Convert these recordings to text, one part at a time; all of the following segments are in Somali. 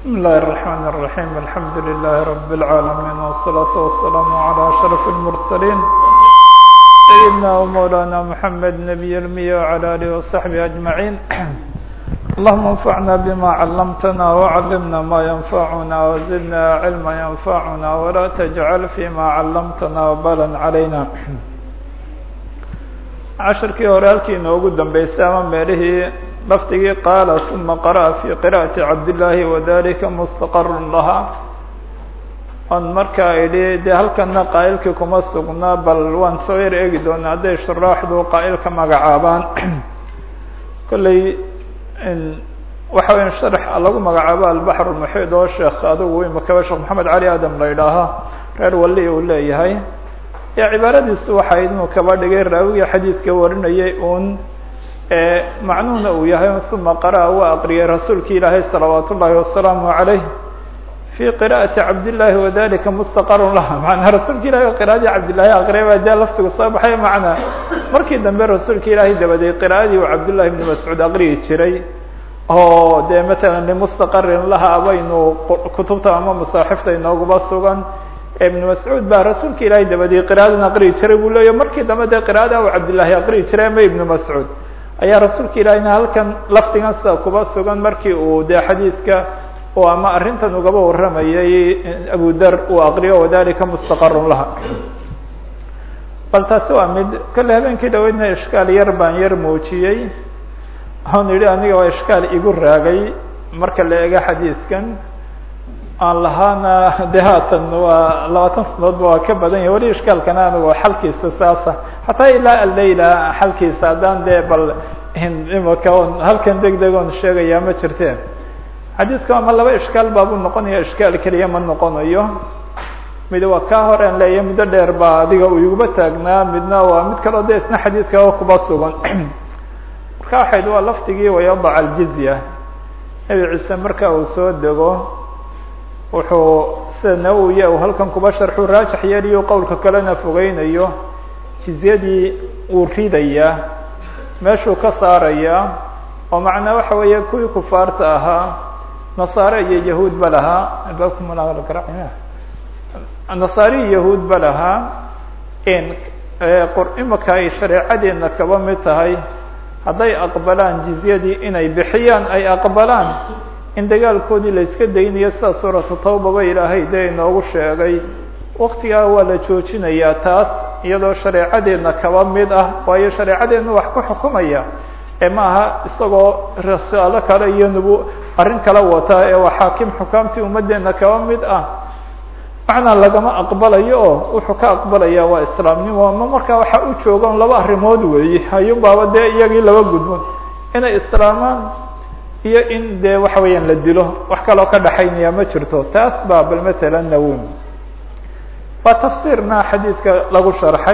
بسم الله الرحمن الرحيم الحمد لله رب العالمين والصلاة والسلام على أشرف المرسلين سيدنا ومولانا محمد نبي المية وعلى آله وصحبه أجمعين اللهم انفعنا بما علمتنا وعلمنا ما ينفعنا وزدنا علما ينفعنا ولا تجعل فيما علمتنا وبالا علينا cashirkii hore halkii inoogu dambeysay ama meelihii lafdigii qaala uma qara'a fii qira'ati cabdillaahi wadalika mustaqarun lahaa on markaa idhi dee halkana qaa'ilkii kuma sugnaa bal waan soo yar eegi doonaa hadday shuraaxdu qaa'ilka magacaabaan kolley waxa weya sharx lagu magacaabo albaxr muxiid oo sheekh adigu imakaba sheekh maxamed cali aadam la idhaaha reer wali uu leeyahay ee cibaaradiisu waxay inuu kaba dhigay raawiga xadiidka warinayay uun macnuhuna uu yahay uma qara'a waa aqriyay rasuulki ilaahay salawaat ullaahi wasalaamu calayh fii qira'ati cabdillaahi wadalika mustaqarun laha manaa rasuulka ilahi qira'adii cabdillahi aqriyay baa dee laftigu soo baxay macnaa markii dambe rasuulka ilaahay dabadeed qira'adii uu cabdullahi ibni mascuud aqriyi jiray oo dee matalan limustaqarin laha abaynu kutubta ama masaaxifta inooguba sugan ibn mascuud baa rasuulka ilaahay dabadii qira'adan aqriyi jiray buu leeya markii dambe dee qira'ada u cabdillahi aqriyi jiray ama ibnu mascuud ayaa rasuulka ilaahina halkan lafdigan sida kuba sugan markii uu dee xadiidka oo ama arrintan ugaba warramayay abu dar uu aqriyo wadalika mustaqarun laha bal taasi waa mid kale habeenkii dhaweydna ishkaal yar baan yar muujiyey oon yidhi aniga waa ishkaal igu raagay marka la ego xadiidkan aan lahaana de haatan waa labaatan sanadoodba waa ka badan yahy weli ishkaalkana anigu xalkiisa saasa xataa ilaa alayla xalkiisa haddaan dee bal imaka on halkan deg deg oon sheegaya ma jirte xadiidka ama laba ishkaal baabuu noqonaya ishkaal keliya ma noqonayo mid waa kaa horean leeyahay muddo dheer baa adiga uu iguba taagnaa midna waa mid kaleo de isna xadiidka kuba sugan marka waxayd waa lafdigii wayadac aljizya nebi ciise marka uu soo dego wuxuu sida nawowiya uu halkan kuba sharxu raajix yeeliyo qowlka kalena fogeynayo jizyadii wuu ridayaa meeshuu ka saarayaa oo macnaa waxa weeye kuwii kufaarta ahaa nasaare iyo yahuud ba lahaa nasaare iyo yahuud ba lahaa imaka ay shareecadeena kaba mid tahay hadday aqbalaan jizyadii inay bixiyaan ay aqbalaan in dagaalkoodii la iska daynayo sida suuratu tawbaba ilaahay dee inoogu sheegay waktigaa waa la joojinayaa taas iyadoo shareecadeedna kaba mid ah waayo shareecadeedna wax ku xukumaya ee ma aha isagoo rasaalo kale iyo nubu arrin kala wata ee waa xaakim xukaamtii ummaddeena kaba mid ah macnaa lagama aqbalayo oo wuxuu ka aqbalaya waa islaamnimo ama markaa waxaa u joogaan laba arrimood weeye ayuunbaaba dee iyagii laba gudboon inay islaamaan iyo in dee waxa weeyaan la dilo wax kaloo ka dhaxaynaya ma jirto taas baa bal matalan nawin waa tafsiirna xadiidka lagu sharxay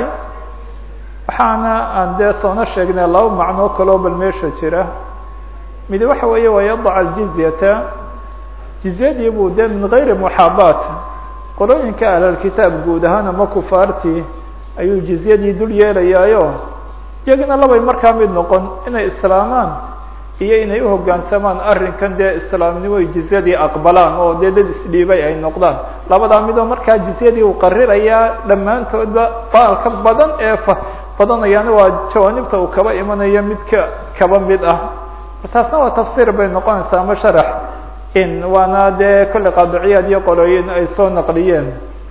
waxaana aan dee soona sheegnay laba macnoo kaloo bal meesha jira mid waxa weeye waa yadac aljizyata jizyadii buu dee min gayri muxaabaat qolooyinka ahlalkitaab guud ahaan ama kufaartii ayuu jizyadii dul yeelayaayo iyagana labay markaa mid noqon inay islaamaan iyo inay uhogaansamaan arrinkan dee islaamnimo jizyadii aqbalaan oo dee dad isdhiibay ay noqdaan labadaa midoo markaa jizyadii uu qarirayaa dhammaantoodba faalka badan ee badanayaana waa jawaanibta uu kaba imanayo midka kaba mid ah taasna waa tafsiir bay noqonaysaa ama sharax in waana dee kolley qaadiciyaad iyo qolooyin ay soo naqliyeen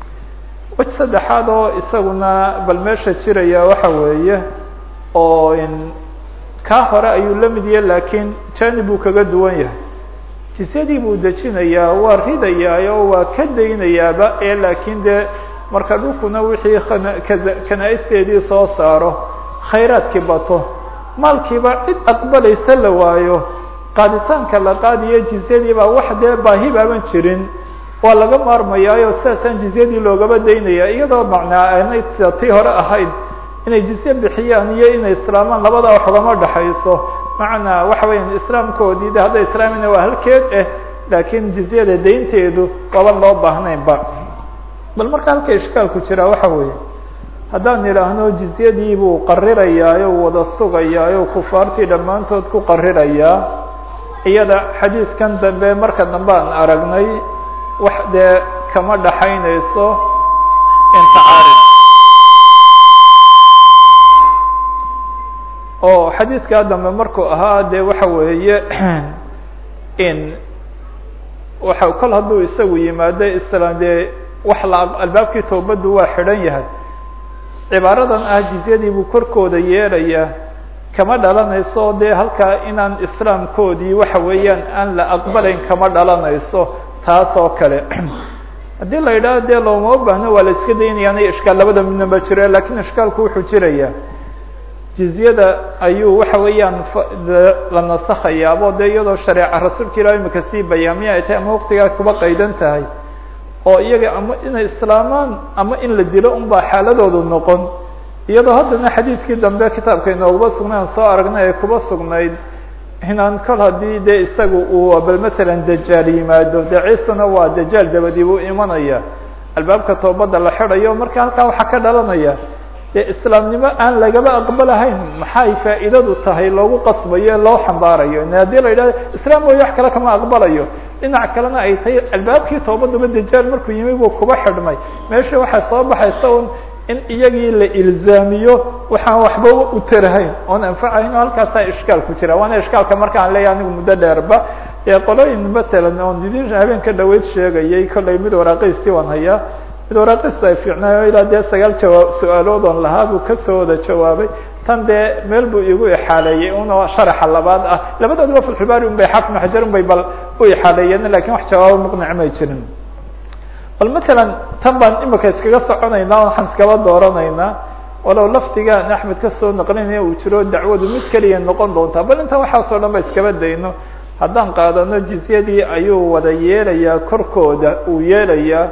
wej saddexaad oo isaguna bal meesha jiraya waxa weeye oo in kaa hore ayuu la mid yahay laakiin janib buu kaga duwan yahay jisyadii buu dejinayaa waa ridayaa oo waa ka daynayaaba ee laakiin dee marka dhulkuna wixii kanaa-isteedii soo saaro khayraadkii bato maalkiiba cid aqbalaysa la waayo qaaditaanka la qaadiyo jizyadii baa wax dee baahi baaban jirin waa laga maarmayaayo sidaasaan jizyadii loogaba daynaya iyadoo macnaa aanay tii hore ahayd inay jizye bixiyaan iyo inay islaamaan labadaa wax ugama dhexayso macnaa waxa weeyaan islaamkoodii de hadday islaamina waa halkeed eh laakiin jizyada daynteedu waban loo baahnaynba bal marka halka ishkaalku jiraa waxa weeye haddaan idhaahno jizyadii buu qarirayaayo wada sugayaayo kufaartii dhammaantood ku qarirayaa iyada xadiidkan dambe marka dambe aan aragnay wax dee kama dhaxaynayso intacaarif oo xadiidkaa dambe markuu ahaa dee waxa weeye in waxa kol hadduu isagu yimaado isla dee wax la albaabkii toobaddu waa xidhan yahay cibaaradan ah jizyadii buu korkooda yeelaya kama dhalanayso dee halkaa inaan islaamkoodii waxa weeyaan aan la aqbalayn kama dhalanayso taas oo kale haddii la yidhaho dee looma baahno waa la iska daynayaana ishkaal labada midnaba jire lakin ishkaalku wuxuu jiraya jizyada ayuu waxa weeyaan la nasakhayaabo dee iyadoo shareeca rasuulka ilah imika sii bayaamiya ay tahay ama waqtigaa kuba qaydan tahay oo iyaga ama inay islaamaan ama in la dilo un baa xaaladoodu noqon iyadoo haddana xadiidkii dambe kitaabka inooguba sugnay aan soo aragnay ay kuba sugnayd inaan kol haddii dee isagu uu bal matalan dajaal yimaado dee ciisana waa dajaal dabadii buu imanaya albaabka toobadda la xidhayo marka halkaa waxaa ka dhalanaya dee islaamnimo aan lagaba aqbalahayn maxay faa'iidadu tahay loogu qasbayo loo xambaarayo haddii la yidhahdo islaam mooye wax kale kama aqbalayo dhinac kalena ay tahay albaabkii toobaduba dajaal markuu yimi buu kuba xidhmay meesha waxaa soo baxaysa un in iyagii la ilzaamiyo waxaan waxba u tarahayn oon anfacahayn oo halkaasaa ishkaal ku jira waana ishkaalka marka aan leeyahay anigu muddo dheerba ee qolooyin matalan oon idin habeen ka dhaweyd sheegayay kollay mid waraaqiistii waan hayaa mid waraaqiistu ay fiicnaayo ilaa dee sagaal jawaab su-aalood oon lahaa buu kasoo wada jawaabay tan dee meel buu igu ixaaleeyey una sharaxa labaad ah labadooduba filxibaari un bay xafnu xajar un bay bal u ixaaleeyeen lakin wax jawaabo muqnic may jirin bal matalan tan baan imika iskaga soconaynaa waxaan iskaba dooranaynaa walow lafdigaan axmed kasoo naqlinaya uu jiro dacwadu mid keliya noqon doontaa bal inta waxaasoo dhan ba iskaba dayno haddaan qaadano jizyadii ayuu wada yeelayaa korkooda uu yeelayaa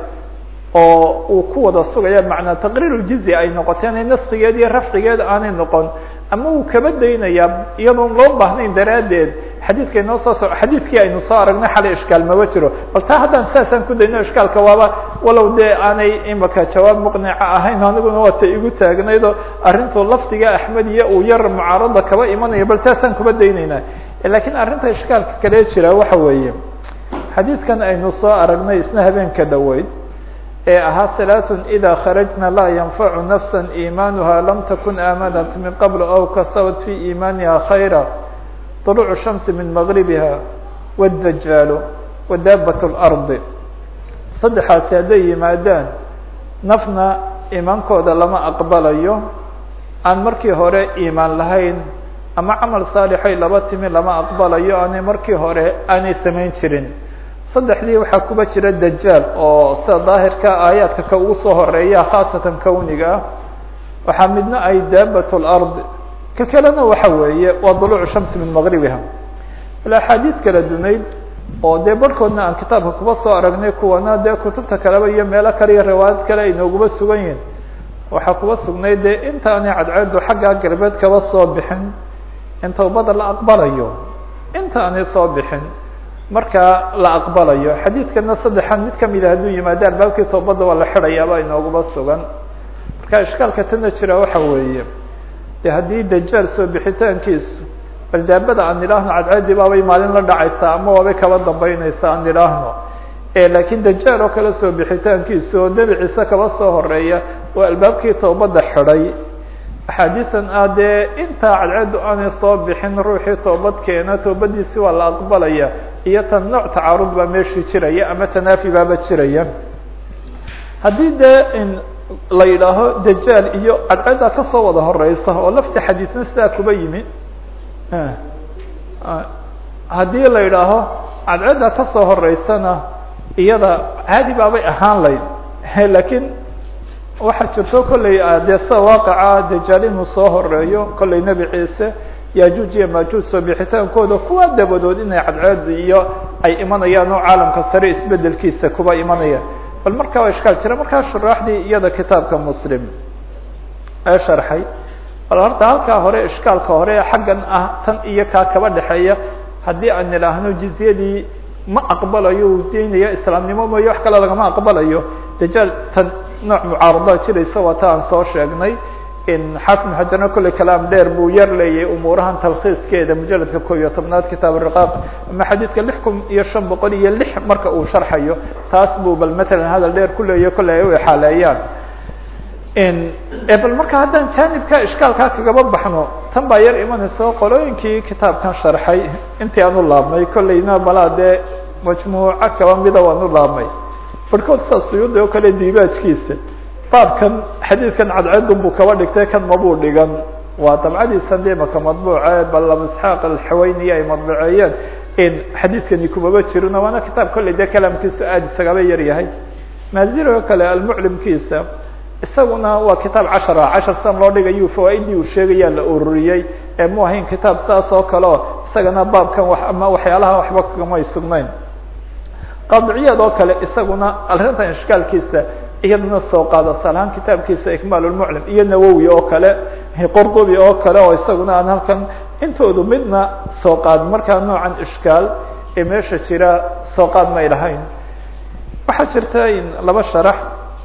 oo uu ku wada sugaya macnaa taqriir jizya ay noqoteen naskigeed iyo rafcigeed aanay noqon ama uu kaba daynayaa iyadoon loo baahnayn daraaddeed xadiidka inoo soo so xadiidkii aynu soo aragnay xalay ishkaal maba jiro bal taa haddaan saasaan ku dayno ishkaalka waaba walow dee aanay imika jawaab muqnica ahayn aniguna waata igu taagnaydoo arrintu lafdiga axmed iyo uu yar mucaarada kaba imanaya bal taasaan kuba daynaynaa lakiin arrinta ishkaalka kale jira waxa weeye xadiidkan aynu soo aragnay isna habeenka dhaweyd ee ahaa ثaلaaث إida kharajna laa yanfacu nafsa iimaanuha lam takun aamanat min qabl aw kasabat fi iimaaniha khayra طuluc الshamsi min mغribiha wالdajaalu wadaabat الأrضi saddexaasi hadday yimaadaan nafna iimaankooda lama aqbalayo aan markii hore iimaan lahayn ama camal saalixay laba timi lama aqbalayo aanay markii hore aanay samayn jirin saddexdii waxaa kuba jira dajaal oo sida daahirka aayaadka ka ugu soo horeeya khaasatan kowniga ah waxaa midna ay daabat lard ka kalena waxa weeye waa duluuc shamsi min maqribiha ila axaadiid kala dunayd oo dee barhkoodna aan kitaabka kuba soo aragnay kuwana dee kutubta kaleba iyo meelo kale iyo riwaayad kale ay nooguba sugan yihin waxaa kuba sugnay dee intaanay cadceedu xaggaa galbeed kaba soo bixin in tawbada la aqbalayo inta aanay soo bixin markaa la aqbalayo xadiidkana saddexan mid kamida hadduu yimaado albaabkii toobadda waa la xidhayaaba inooguba sugan marka ishkaalka tana jira waxa weeye de haddii dajaal soo bixitaankiisu bal daabada aan idhaahno cadceedii baabay maalin la dhacaysaa ama waabay kaba dambeynaysaa aan idhaahno lakiin dajaal oo kale soo bixitaankiisu oo nebi ciise kaba soo horeeya oo albaabkii toobadda xidhay axaadiisan ah dee intaa cadceedu aanay soo bixin ruuxii toobad keena toobadiisi waa la aqbalaya iyo tan nooc tacaarud baa meeshii jiraya ama tanaafi baaba jiraya haddii dee in la yidhaaho dajaal iyo cadceedda kasoo wada horeysa oo lafti xadiisna sidaa kuba yimi haddii la yidhaaho cadceedda kasoo horeysana iyada caadi baabay ahaan layd lakiin waxaa jirto kolley dee sida waaqaca dajaal inuu soo horeeyo kolley nebi ciise yajuuj iyo majuuj soo bixitaankooda kuwa dabadood inay cadceed iyo ay imanayaan oo caalamka sare isbedelkiisa kuba imanayaan bal markaa waa ishkaal jira markaa shuraaxdii iyada kitaabka muslim ee sharxay bal horta halkaa hore ishkaalka hore xaggan ah tan iyo kaa kaba dhexeeya haddii aan idhaahno jizyadii ma aqbalayo uu deynaya islaamnimo mooyo wax kale lagama aqbalayo dajaal tan nooc mucaarada jiraysa waa ta aan soo sheegnay xaafid bn xajarna kolley kalaam dheer buu yar leeyay umuurahan talkhiiskeeda mujaladka ko iyo tobnaad kitaab riqaaq ama xadiidka lix kun iyo shan boqol iyo lix marka uu sharxayo taas buu bal matalan hadal dheer ku leeyahy kolley ay u exaaleeyaan bal marka haddaan jaanibka ishkaalkaa kagaba baxno tan baa yar imanayso qolooyinkii kitaabkan sharxay intii aan u laabnay kolleyna malaa dee majmuuco kaba mida waan u laabnay barhkood saa suyuudi oo kale diibaajkiisa baabkan xadiidkan cadcedun buu kaba dhigtay kan mabuu dhigan waa dabcadiisan de maka madbuuce bal isxaaq alxaweyniy ay madbuceeyeen in xadiidkani kumaba jirino waana kitaab kolley dee kalaamkiisu aada isagaba yar yahay maazir oo kale almuclimkiisa isaguna waa kitaab cashara cashar san loo dhigayu fawaaidii uu sheegayaa la ururiyey ee mu ahayn kitaab saas oo kale o isagana baabkan wa ama waxyaalaha waxba kamay sugnayn qaadiciyaad oo kale isaguna arrintan ishkaalkiisa iyadana soo qaada salahaan kitaabkiisa ikmaal lmuclim iyo nawowi oo kale qordubi oo kale oo isaguna aan halkan intoodu midna soo qaad markaa noocan ishkaal ee meesha jira soo qaad may lahayn waxaa jirta in laba sharax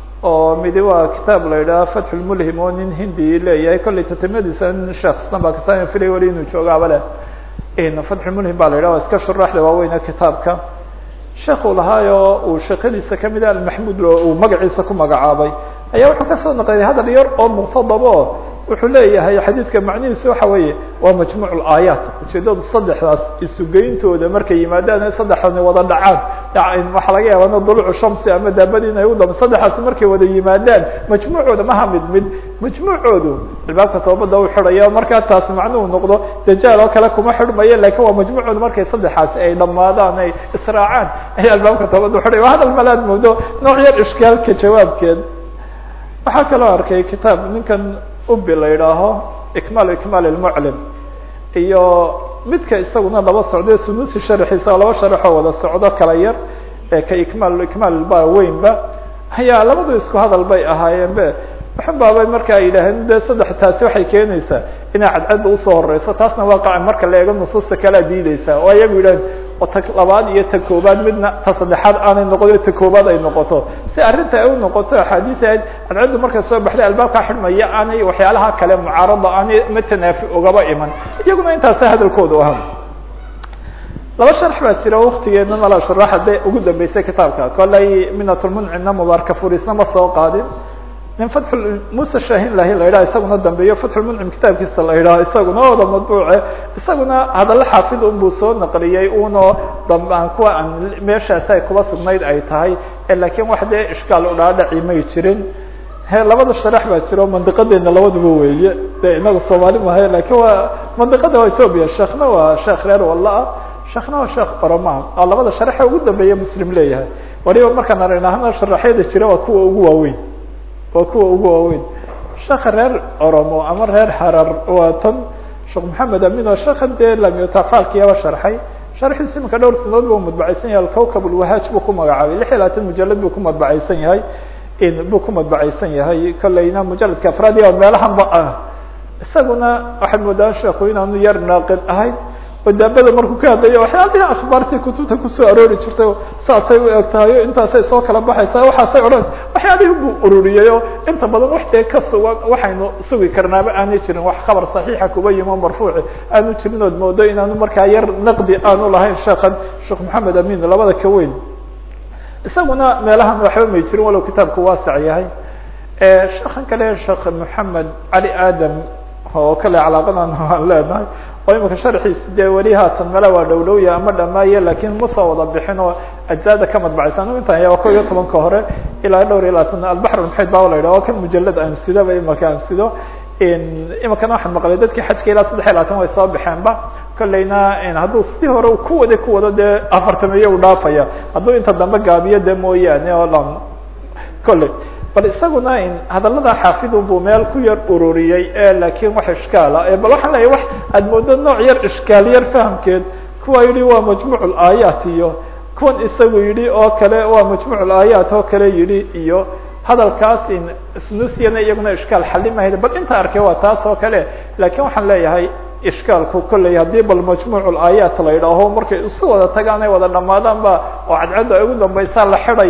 oo midi waa kitaab la yidhaha fatx lmulhim oo nin hindi leeyahay kollay tatimadiisa nin sheekistan baa kitaab filay wali inuu joogaaba leh fatxulmulhim baa la yidhah waa iska shuraaxda waaweyne kitaabka sheekuu lahaayo uu sheekadiisa kamid a almaxmuud uu magaciisa ku magacaabay ayaa wuxuu kasoo naqliyay hadal yar oo muqtadabo wuxuu leeyahay xadiidka macnihiisu waxa weeye waa majmuuc aayaat ujeedadu saddexdaas isugeyntooda markay yimaadaan saddexdani wada dhacaan waxaa laga yaaba dulucu shamsi ama daabadii inay udam saddexaas markay wada yimaadaan majmuucooda maha mid mid majmuucoodu albaabka toobada u xidhaya markaa taas macnuhu noqdo dajaal oo kale kuma xidhmaya lakin waa majmuucooda markay saddexaasi ay dhamaadaan ay israacaan ay albaabka toobada uxidhaya waa hadal malaad moodo nooc yar ishkaalka jawaabkeed waxaa kaloo arkay kitaab ninkan ubi la yidhaaho ikmaal ikmaal lmuclim iyo midka isaguna laba socdo sunusi sharxiisa laba sharaxoo wada socdo kala yar ka ikmaal ikmaal ba weynba ayaa labadu isku hadal bay ahaayeen be waxun baabay marka ay yidhaaheen de saddex taasi waxay keenaysaa inay cadcadda usoo horeyso taasna waaqaca marka la eego nusuusta kalea diideysaa oo ayagu yidhaheen oo ta labaad iyo ta koobaad midna ta saddexaad aanay noqon ta koobaad ay noqoto si arrinta ay u noqoto axaadiis ahayd cadcaddu markay soo baxday albaabkaa xidhmaya aanay waxyaalaha kale mucaarada aanay matanaafi ugaba iman iyaguna intaasa hadalkoodu ahaa laba sharx baa jira waktigeedna mala sharaxa de ugu dambeysay kitaabka kolay minatulmuncina mubaarka furisna ma soo qaadin nin fatx muuse shahin lahi la yidhaha isaguna dambeeyo fatxulmuncim kitaabkiisa la yidhaha isaguna ooda madbuuce isaguna hadalla xaafid unbuu soo naqliyey uno dambaan kuwa aan meeshaasi ay kuba sugnayd ay tahay lakin wax dee ishkaal udhaadhaci may jirin he labada sharax baa jiro mandiqadeena labaduba weeye de inaga soomaali mahay lakin waa mandiqada waa ethoobia sheekna waa sheekh reer walla-a sheekna waa sheekh oroma oo labada sharaxe ugu dambeeya muslim leeyahay waliba markaan aragna sharaxyada jira waa kuwa ugu waaweyn waa kuwa ugu waaweyn sheeka reer oromo ama reer harar waa tan sheekh maxamed amin oo sheekan dee lamyotafaalkiyaba sharxay sharxiisa iminka dhowr sanadood bu madbacaysan yahay alkawkab ulwahaaj buu ku magacaabay lix iyo labaatan mujalad buu ku madbacaysan yahay buu ku madbacaysan yahay kolleyna mujaladka afraadiya meelahanba ah isaguna waxaad moodaan sheeku inaanu yar naaqid ahayn oo daabada markuu ka hadlayo waxyaalihi akhbaartii kutubta kusoo aroori jirtay saasay u eg tahay intaasay soo kala baxaysa waxaasay odhanaysa waxyaalihii buu ururiyey oo inta badan wax dee ka sugan waxaynu sugi karnaaba aanay jirin wax khabar saxiixa kuba yimo marfuuci aanu jirin ood moodo inaanu markaa yar naqdi aanu lahayn sheekan sheekh maxamed amin labada ka weyn isaguna meelahan waxba may jirin walow kitaabku waasac yahay sheekan kale sheekh maxamed cali aadam oo kale calaaqadan aan leenahay oo imika sharxiis dee weli haatan mala waa dhowlowya ama dhamaaye lakin ma soo wada bixin oo ajzaada ka madbacaysa anu intan ya ko iyo tobanka hore ilaa dhowr iyo labaatan albaxr maxayd ba la yidhah oo kan mujalad aan sidaba imika aan sido imikana waxaan maqlay dadkii xajka ilaa saddex iyo labaatan way soo baxeenba kolleyna hadduu sidii hore ku wada ku wado dee afartamiye u dhaafaya hadduu inta dambe gaabiyo de mooyaane oo dhan kolley bal isaguna hadalada xaafidun buu meel ku yar ururiyey lakin wax ishkaala bal waxaan leeyahy wax aad moodo nooc yar ishkaal yar fahamkeed kuwa yihi waa majmuuc aayaat iyo kuwan isagu yihi oo kale waa majmuuc aayaat oo kale yihi iyo hadalkaas snusiyana iyaguna ishkaal xalimahayd bal inta arkay waa taas oo kale lakin waxaan leeyahay ishkaalku kolley haddii bal majmuuc aayaat la yidhaaho markay isu wada tagaan ay wada dhamaadaan ba oo cadcadda ay ugu dambaysaa la xidhaya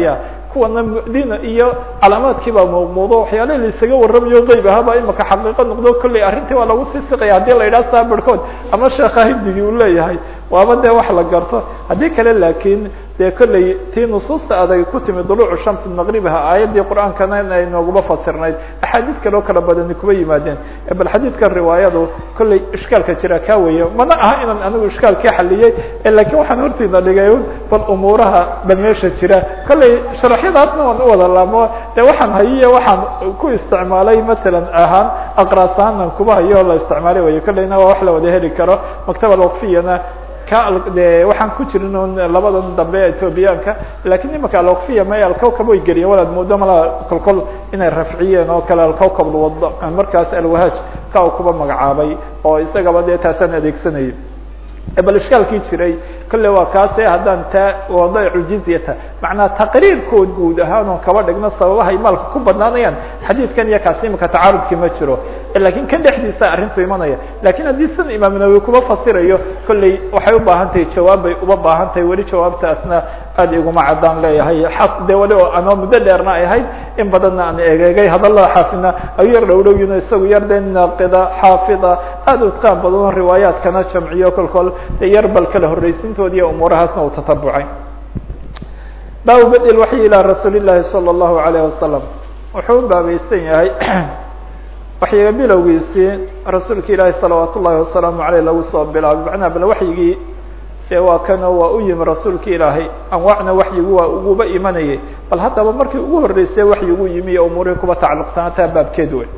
kuwana mdina iyo calaamaadkii baa muuqmuudo waxyaala laisaga warramayo qeyb ahaaba imaka xaqiiqo noqdo kolley arrintii waa lagu sii siqaya haddii la yidhaha saa barhkood ama sheekha hibdigii uu leeyahay waaba dee wax la garto haddii kale laakiin dee kolley tii nusuusta adag ku timi duluucu shamsi maqribiha aayaddii qur-aankana ay nooguma fasirnayd axaadiid kaleo kala badani kuba yimaadeen bal xadiidkan riwaayadu kolley ishkaalka jira kaa weeye mana aha inaan anigu ishkaalkii xaliyey lakiin waxaan hortiina dhigay bal umuuraha ba meesha jira kolley sharaxyadaasna waan u wada laamo de waxaan hayiye waxaan ku isticmaalay matalan ahaan aqraas ahaanaan kuba hayo la isticmaalay way kolleyna waa wax la wada heli karo maktaba alwaqfiyana ka de waxaan ku jirin un labadan dambe ethoobiyaanka lakiin imaka alwaqfiya may alkawkab way geliyeen walaad moodo mala kolkol inay rafciyeen oo kale alkawkab lwad markaas alwahaaj ka u kuba magacaabay oo isagaba dee taasaan adeegsanayay bal ishkaalkii jiray kolle waa kaase haddaan taa wadaicu jizyata macnaa taqriirkood guud ahaan oo kaba dhigno sababahay maalka ku badnaanayaan xadiidkan iyo kaasi imika tacaarudki ma jiro lakin kan dhexdiisa arrintu imanaya lakin haddii sida imaam nawowi kuba fasirayo kolley waxay u baahan tahay jawaab bay uba baahan tahay weli jawaabtaasna aad iguma caddaan leeyahay xas de wali oo anoo muddo dheerna ay ahayd in badanna aan egeegay hadallada xaafidna ayu yar dhowdhowyino isagu yar de naaqida xaafida aad u taan badan riwaayaadkana jamciyo kolkol yar bal kala horreysintoodi iyo umuurahaasna uu tatabucay baabu badi waxyi ilaa rasuuli llahi salى اllahu alayh wasalam wuxuu u baabaysan yahay waxyiga bilowgiisii rasuulka ilaahi salawaat ullahi wasalaamu aleyh lagu soo bilaabay macnaha bal waxyigii dee waa kano waa u yimi rasuulka ilaahay anwaacna waxyigu waa uguba imanayay bal haddaba markii ugu horreysay waxyigu yimi iyo umuurihii kuba tacalluqsanaataa baabkeed wey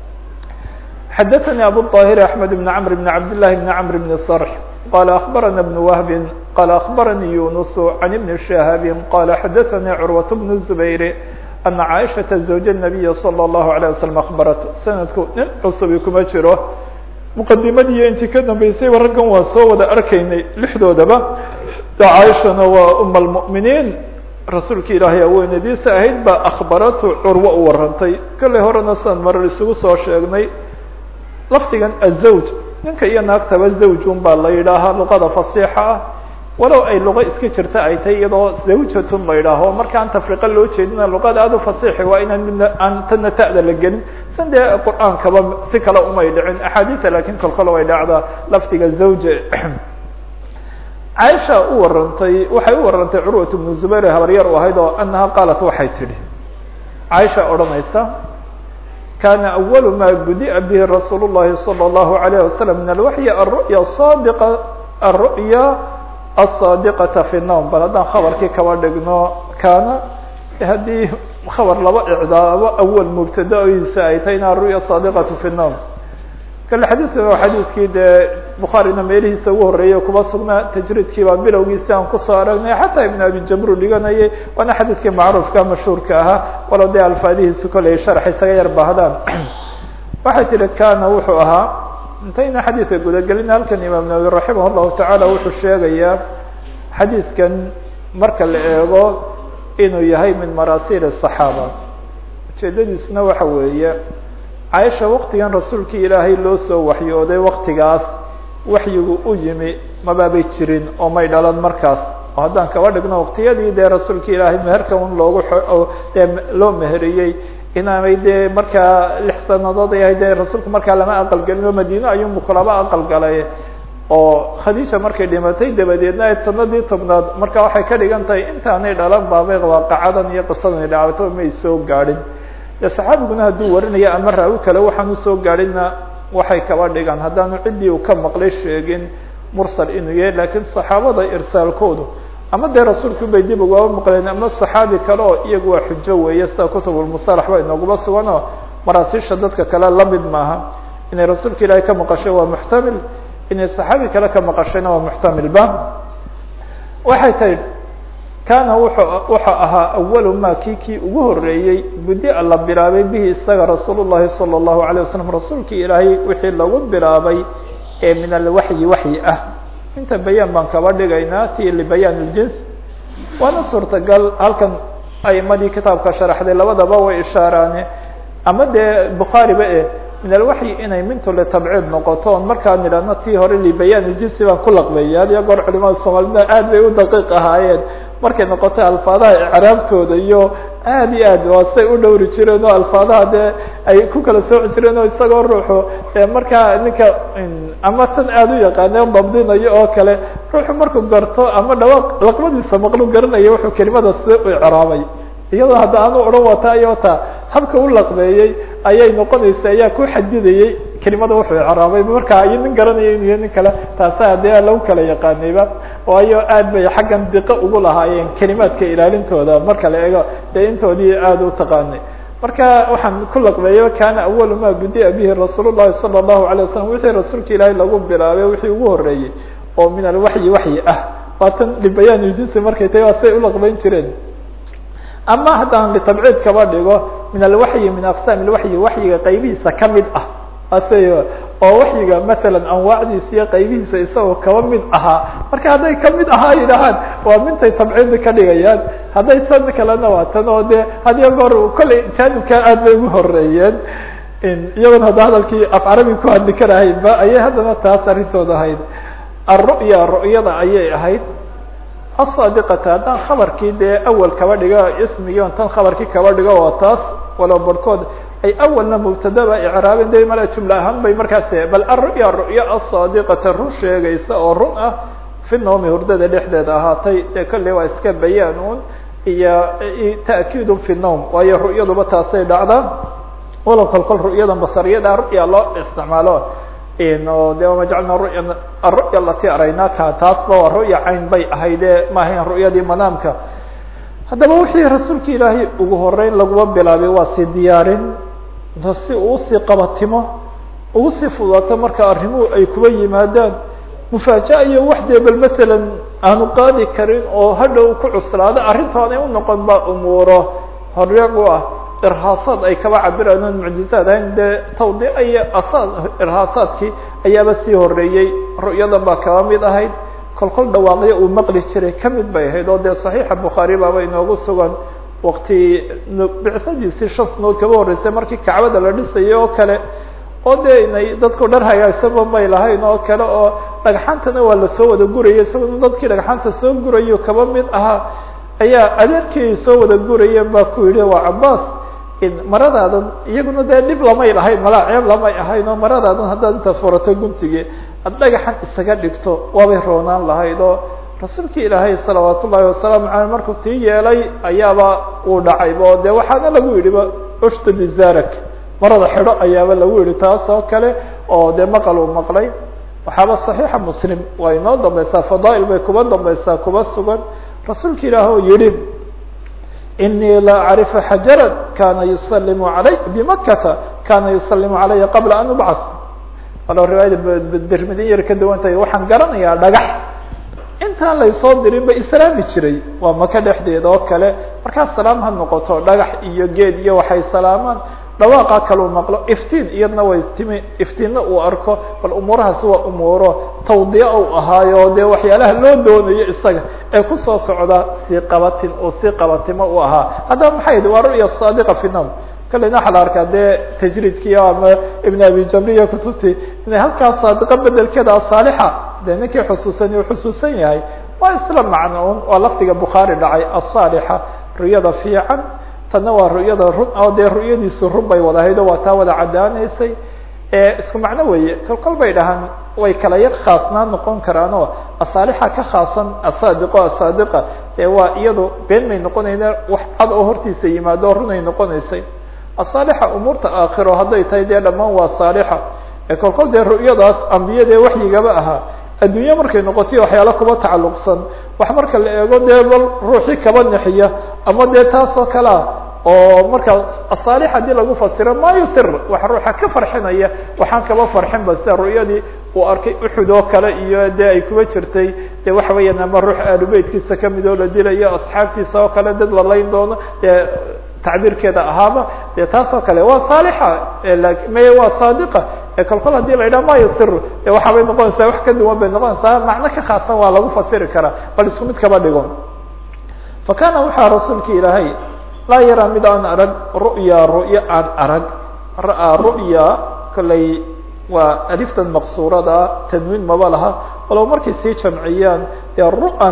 xadaثnي abu الطاhir أحmed بن cمr بن cabd للhi بن cمr بن صرح qال أخبرنا بن وهب qال أخبرني يونس عن بن شهاب qال xdثnي cروة بن الزبير أن عائشhaة زوج النبي صلى الله عليه وسلم أخبرت sanadku nin cusubi kuma jiro مqadimadii intii ka dambeysayba raggan waa soo wada arkaynay lixdoodaba caaishana waa um المؤمiنiin rasuulka ilaahay aweynadiisa ahayd baa أخbaratu curwo u warantay kolley horena san marar isugu soo sheegnay lafdigan azawj ninka iyo naagtaba zawjun baa la yidhaahaa luqada fasiixa ah walow ay luqa iska jirta ay tahay iyadoo zawjatun la yidhaaho markaan tafriqa loo jeedina luqada aad u fasiixi waa inaan midna aan tana ta'da la gelin san dee qur-aankaba si kale umay dhicin axaadiisa lakin kolkol way dhacdaa lafdiga zawja caaisha u warantay waxay u warantay curwat bnu zubayr habaryar u ahayd oo anaha qaalat waxay tidhi caaisha odhanaysa kana أول ma gudiأa bه rasuul الlahi slى الlahu عalيه waslم min alwaحyi aلru'ya صadiqa aلru'ya الصaadiqaةa fi الnowm bal haddaan khabarkii kaba dhigno kana haddii khabar laba icdaabo awal mubtadaoyisa ay tahay ina aلru'ya صaadiqaة fi الnowm kale xadiidka waa xadiidkii dee bukhaarina meelihiisa ugu horreeyay kuba sugnaa tajriidkii baa bilowgiisi aan kusoo aragnay xataa ibn abi jamru dhiganayay waana xadiidkii macruufka mashhuurka ahaa walow dee alfaadihiisu koley sharx isaga yar baahdaan waxay tihi kana wuxuu ahaa intayna xadiidka gudagelin halkan imaam nawawi raximah llahu tacaala wuxuu sheegayaa xadiidkan marka la eego inuu yahay min marasiil الصaxaaba ujeedadiisna waxa weeye caaisha waktigan rasuulkii ilaahay loo soo waxyooday waktigaas waxyigu u yimi mabaabay jirin oo may dhalan markaas oo haddaan kaba dhigno waktiyadii dee rasuulka ilaahay meherka un loogu dee loo meheriyey inaanay dee markaa lix sanadood ay ahayd dee rasuulku markaa lama aqalgelin oo madiine ayuunbu kulaba aqalgalay oo khadiija markay dhimatay dabadeedna ayd sanadii tobnaad marka waxay ka dhigan tahay intaanay dhalan baabay waaqacadan iyo qisadani dhacto may soo gaadhin de saxaabiguna hadduu warinaya ama raawi kale waxaan usoo gaadhina waxay kaba dhigaan haddaanu ciddii uu ka maqlay sheegin mursal inuu yahay lakiin saxaabada irsaalkoodu ama dee rasuulku bay dib ugaba maqleen ama saxaabi kale oo iyagu waa xujo weeye sida kutubulmusalax ba inooguma sugan oo maraasiisha dadka kale lamid maaha inay rasuulka ilaahay ka maqashay waa muxtamil inay saxaabi kale ka maqashayna waa muxtamilba waxay tahi kana wuxuu wuxuu ahaa awalu ma kii kii ugu horeeyey budi-a la bilaabay bihi isaga rasuul llahi salى الlahu عalيه wasalam rasuulkii ilaahay wixii lagu bilaabay ee min alwaxyi waxyi ah inta bayaan baan kaba dhigaynaa ti libayaan اljins waana suurtagal halkan aimadii kitaabka sharaxday labadaba way ishaaraane ama dee bukhaariba e min alwaxyi inay mintu litabciid noqoto on markaan idhahno tii hore libayaan اljinsi baan ku laqbeeyay had iyo goor culimada soomaalida aad bay u daqiiq ahaayeen markay noqotay alfaadaha icraabtooda iyo aad iyo aad waa say u dhowri jireen oo alfaadaha dee ay ku kala sooci jireen oo isagoo ruuxu markaa ninka ama tan aada u yaqaane dabdinayo oo kale ruuxu markuu garto ama dhawaaq laqmadiisa maqlu garanayo wuxuu kelimada sida u icraabay iyadoo hadda aanu odhan wata iyo ta habka u laqbeeyey ayay noqonaysa ayaa ku xadidayey kelimada wuxuu icraabay markaa iyo nin garanaya inu yahay nin kale taasa dee lagu kala yaqaanayba waayo aad bay xaggan diqo ugu lahaayeen kelimaadka ilaalintooda marka la eego dee intoodii aada u taqaanay marka waxaan ku laqbeeyo kana awalu ma budia bihi rasuul llahi sala allahu alay wasalam wixii rasuulka ilaahay lagu bilaabay wixii ugu horeeyey oo min alwaxyi waxyi ah waatan libayaan iljinsi markay tahay waa say ulaqbeyn jireen ama haddaan bitabciid kaba dhigo min alwaxyi min aqsaam alwaxyi waxyiga qaybihiisa kamid ah ase oo waxyiga masalan anwaacdiisa iyo qaybihiisa isagoo kaba mid ahaa marka hadday kamid ahaa yidhahaan waa mintay tabciidi ka dhigayaan hadday san kalena waa tan oo de hadiyo goor kollay jaanibka aad bay ugu horeeyeen iyagoon hadda hadalkii af carabi ku hadli karahaynba ayay haddana taas arrintooda ahayd alru'ya ru'yada ayay ahayd asaadiqata haddaan khabarkii dee awal kaba dhigo ismigii on tan khabarkii kaba dhigo oo taas walow barhkood ay awalna mubtadaba icraabeen de mala jumla ahaan bay markaas bal aru'ya ru'ya asaadiqata run sheegaysa oo run ah fi noomi hurdada dhexdeeda ahaatay dee kolley waa iska bayaan un iyo ta'kiidun fi nowm waayo ru'yaduba taasay dhacdaa walow kol kol ru'yadan basariyada ru'ya loo isticmaalo o de wama jacalna ruya aru'ya alati araynaka taasba waa ru'ya cayn bay ahayde ma ahayn ru'yadii manaamka haddaba wixii rasuulka ilaahay ugu horeyn laguma bilaabay waa si diyaarin si uu usii qabatimo ugu sii fudaato marka arrimuhu ay kuba yimaadaan mufaaja'a iyo wax dee bal masalan aanu qaadi karin oo hadhow ku cuslaado arrintaanay unoqon ba umuuro horeeg u ah irhaasaad ay kaba cabiraan oon mucjizaad ahayn dee tawdiica iyo asaad irhaasaadkii ayaaba sii horeeyey ru'yadan baa kaba mid ahayd kol kol dhawaaqyo uu maqli jiray kamid bay ahayd oo dee saxiixa bukhaari baaba inoogu sugan wakti bicadiisii shan sanood kaba horreysay markii kacbada la dhisayay oo kale oo dee inay dadku dhar hagaagsanba may lahayn oo kale oo dhagxaantana waa lasoo wada gurayay isagoo dadkii dhagxaanta soo gurayo kaba mid ahaa ayaa adeerkii soo wada gurayeen baa ku yidhi waa cabaas maradaadan iyaguna dee dhib lamay lahayn malaa ceeb lamay ahayn oo maradaadan haddaad intaas furato guntigii ad dhagaxan isaga dhigto waabay roonaan lahayd oo rasuulki ilaahay salawaat ullahi wasalaamu aleyh markuu tii yeelay ayaaba uu dhacayba oo de waxaana lagu yidhiba ushtad zarak marada xidho ayaaba lagu yihi taas oo kale oo dee maqal uu maqlay waxaaba صaxiixa muslim waa inoo dambaysaa fadaail bay kuba dambaysaa kuba sugan rasuulka ilaah oo yihi inii la acrifu xajara kana yusalimu alay bimakata kana yusalimu calaya qabla an ubcad walo riwaayada bermidin yar ka duwan tahay waxaan garanayaa dhagax intaan laysoo dirin ba islaami jiray waa maka dhexdeeda oo kale markaas salaam ha noqoto dhagax iyo geed iyo waxay salaamaan dhawaaqa kaluu maqlo iftiin iyadna way timi iftiinna uu arko bal umuurahaasi waa umuuro tawdiica u ahaayo dee waxyaalaha loo doonayo isaga ee kusoo socda sii qabatin oo sii qabatimo u ahaa haddaba maxay yihi waa ru'ya saadiqa fi nom kalena waxaa la arkaa dee tajriidkii ama ibn abi jamriya kutubtii inay halkaas saadiqa bedelkeeda asaalixa dee ninkii xusuusani uu xusuusan yahay waa isla macnoun waa lafdiga bukhaari dhacay asaalixa ru'yada fiican tanna waa ru'yada run oo dee ru'yadiisu run bay wada ahayd oo waa taa wada caddaanaysay isku macno weeye kol kol bay dhahaan way kala yar khaasnaan noqon karaan oo asaalixa ka khaasan asaadiqo asaadiqa ee waa iyadu been may noqonayna wax cad oo hortiisa yimaado runay noqonaysay asaalixa umuurta aakhiro hadday tahay dee dhammaan waa saalixa ee kol kol dee ru'yadaas ambiyadee waxyigaba ahaa adduunye markay noqotay waxyaala kuba tacalluqsan wax marka la eego dee bal ruuxii kaba nexiya ama dee taas oo kale ah oo marka asaalix haddii lagu fasiro ma yusir wax ruuxa ka farxinaya waxaan kaba farxin ba sida ru'yadii uu arkay uxud oo kale iyo dee ay kuba jirtay dee waxa weeyaan ama ruux aalubeytkiisa kamid oo la dilayo asxaabtiisa oo kale dad la layn doono dee tacbiirkeeda ahaaba dee taas oo kale waa saalixa may waa saadiqa kol kol hadii la yidhaha ma yusir de waxaabay noqonaysaa wax ka duwan bay noqonaysaa macno ka khaasan waa lagu fasiri karaa bal isku mid kaba dhigo fa kaana waxaa rasuulka ilaahay laa yaraa mid aan arag ru'ya ru'ya aan arag ra'aa ru'ya kollay waa aliftan maqsuurada tanwiin maba laha walow markay sii jamciyaan dee ru'an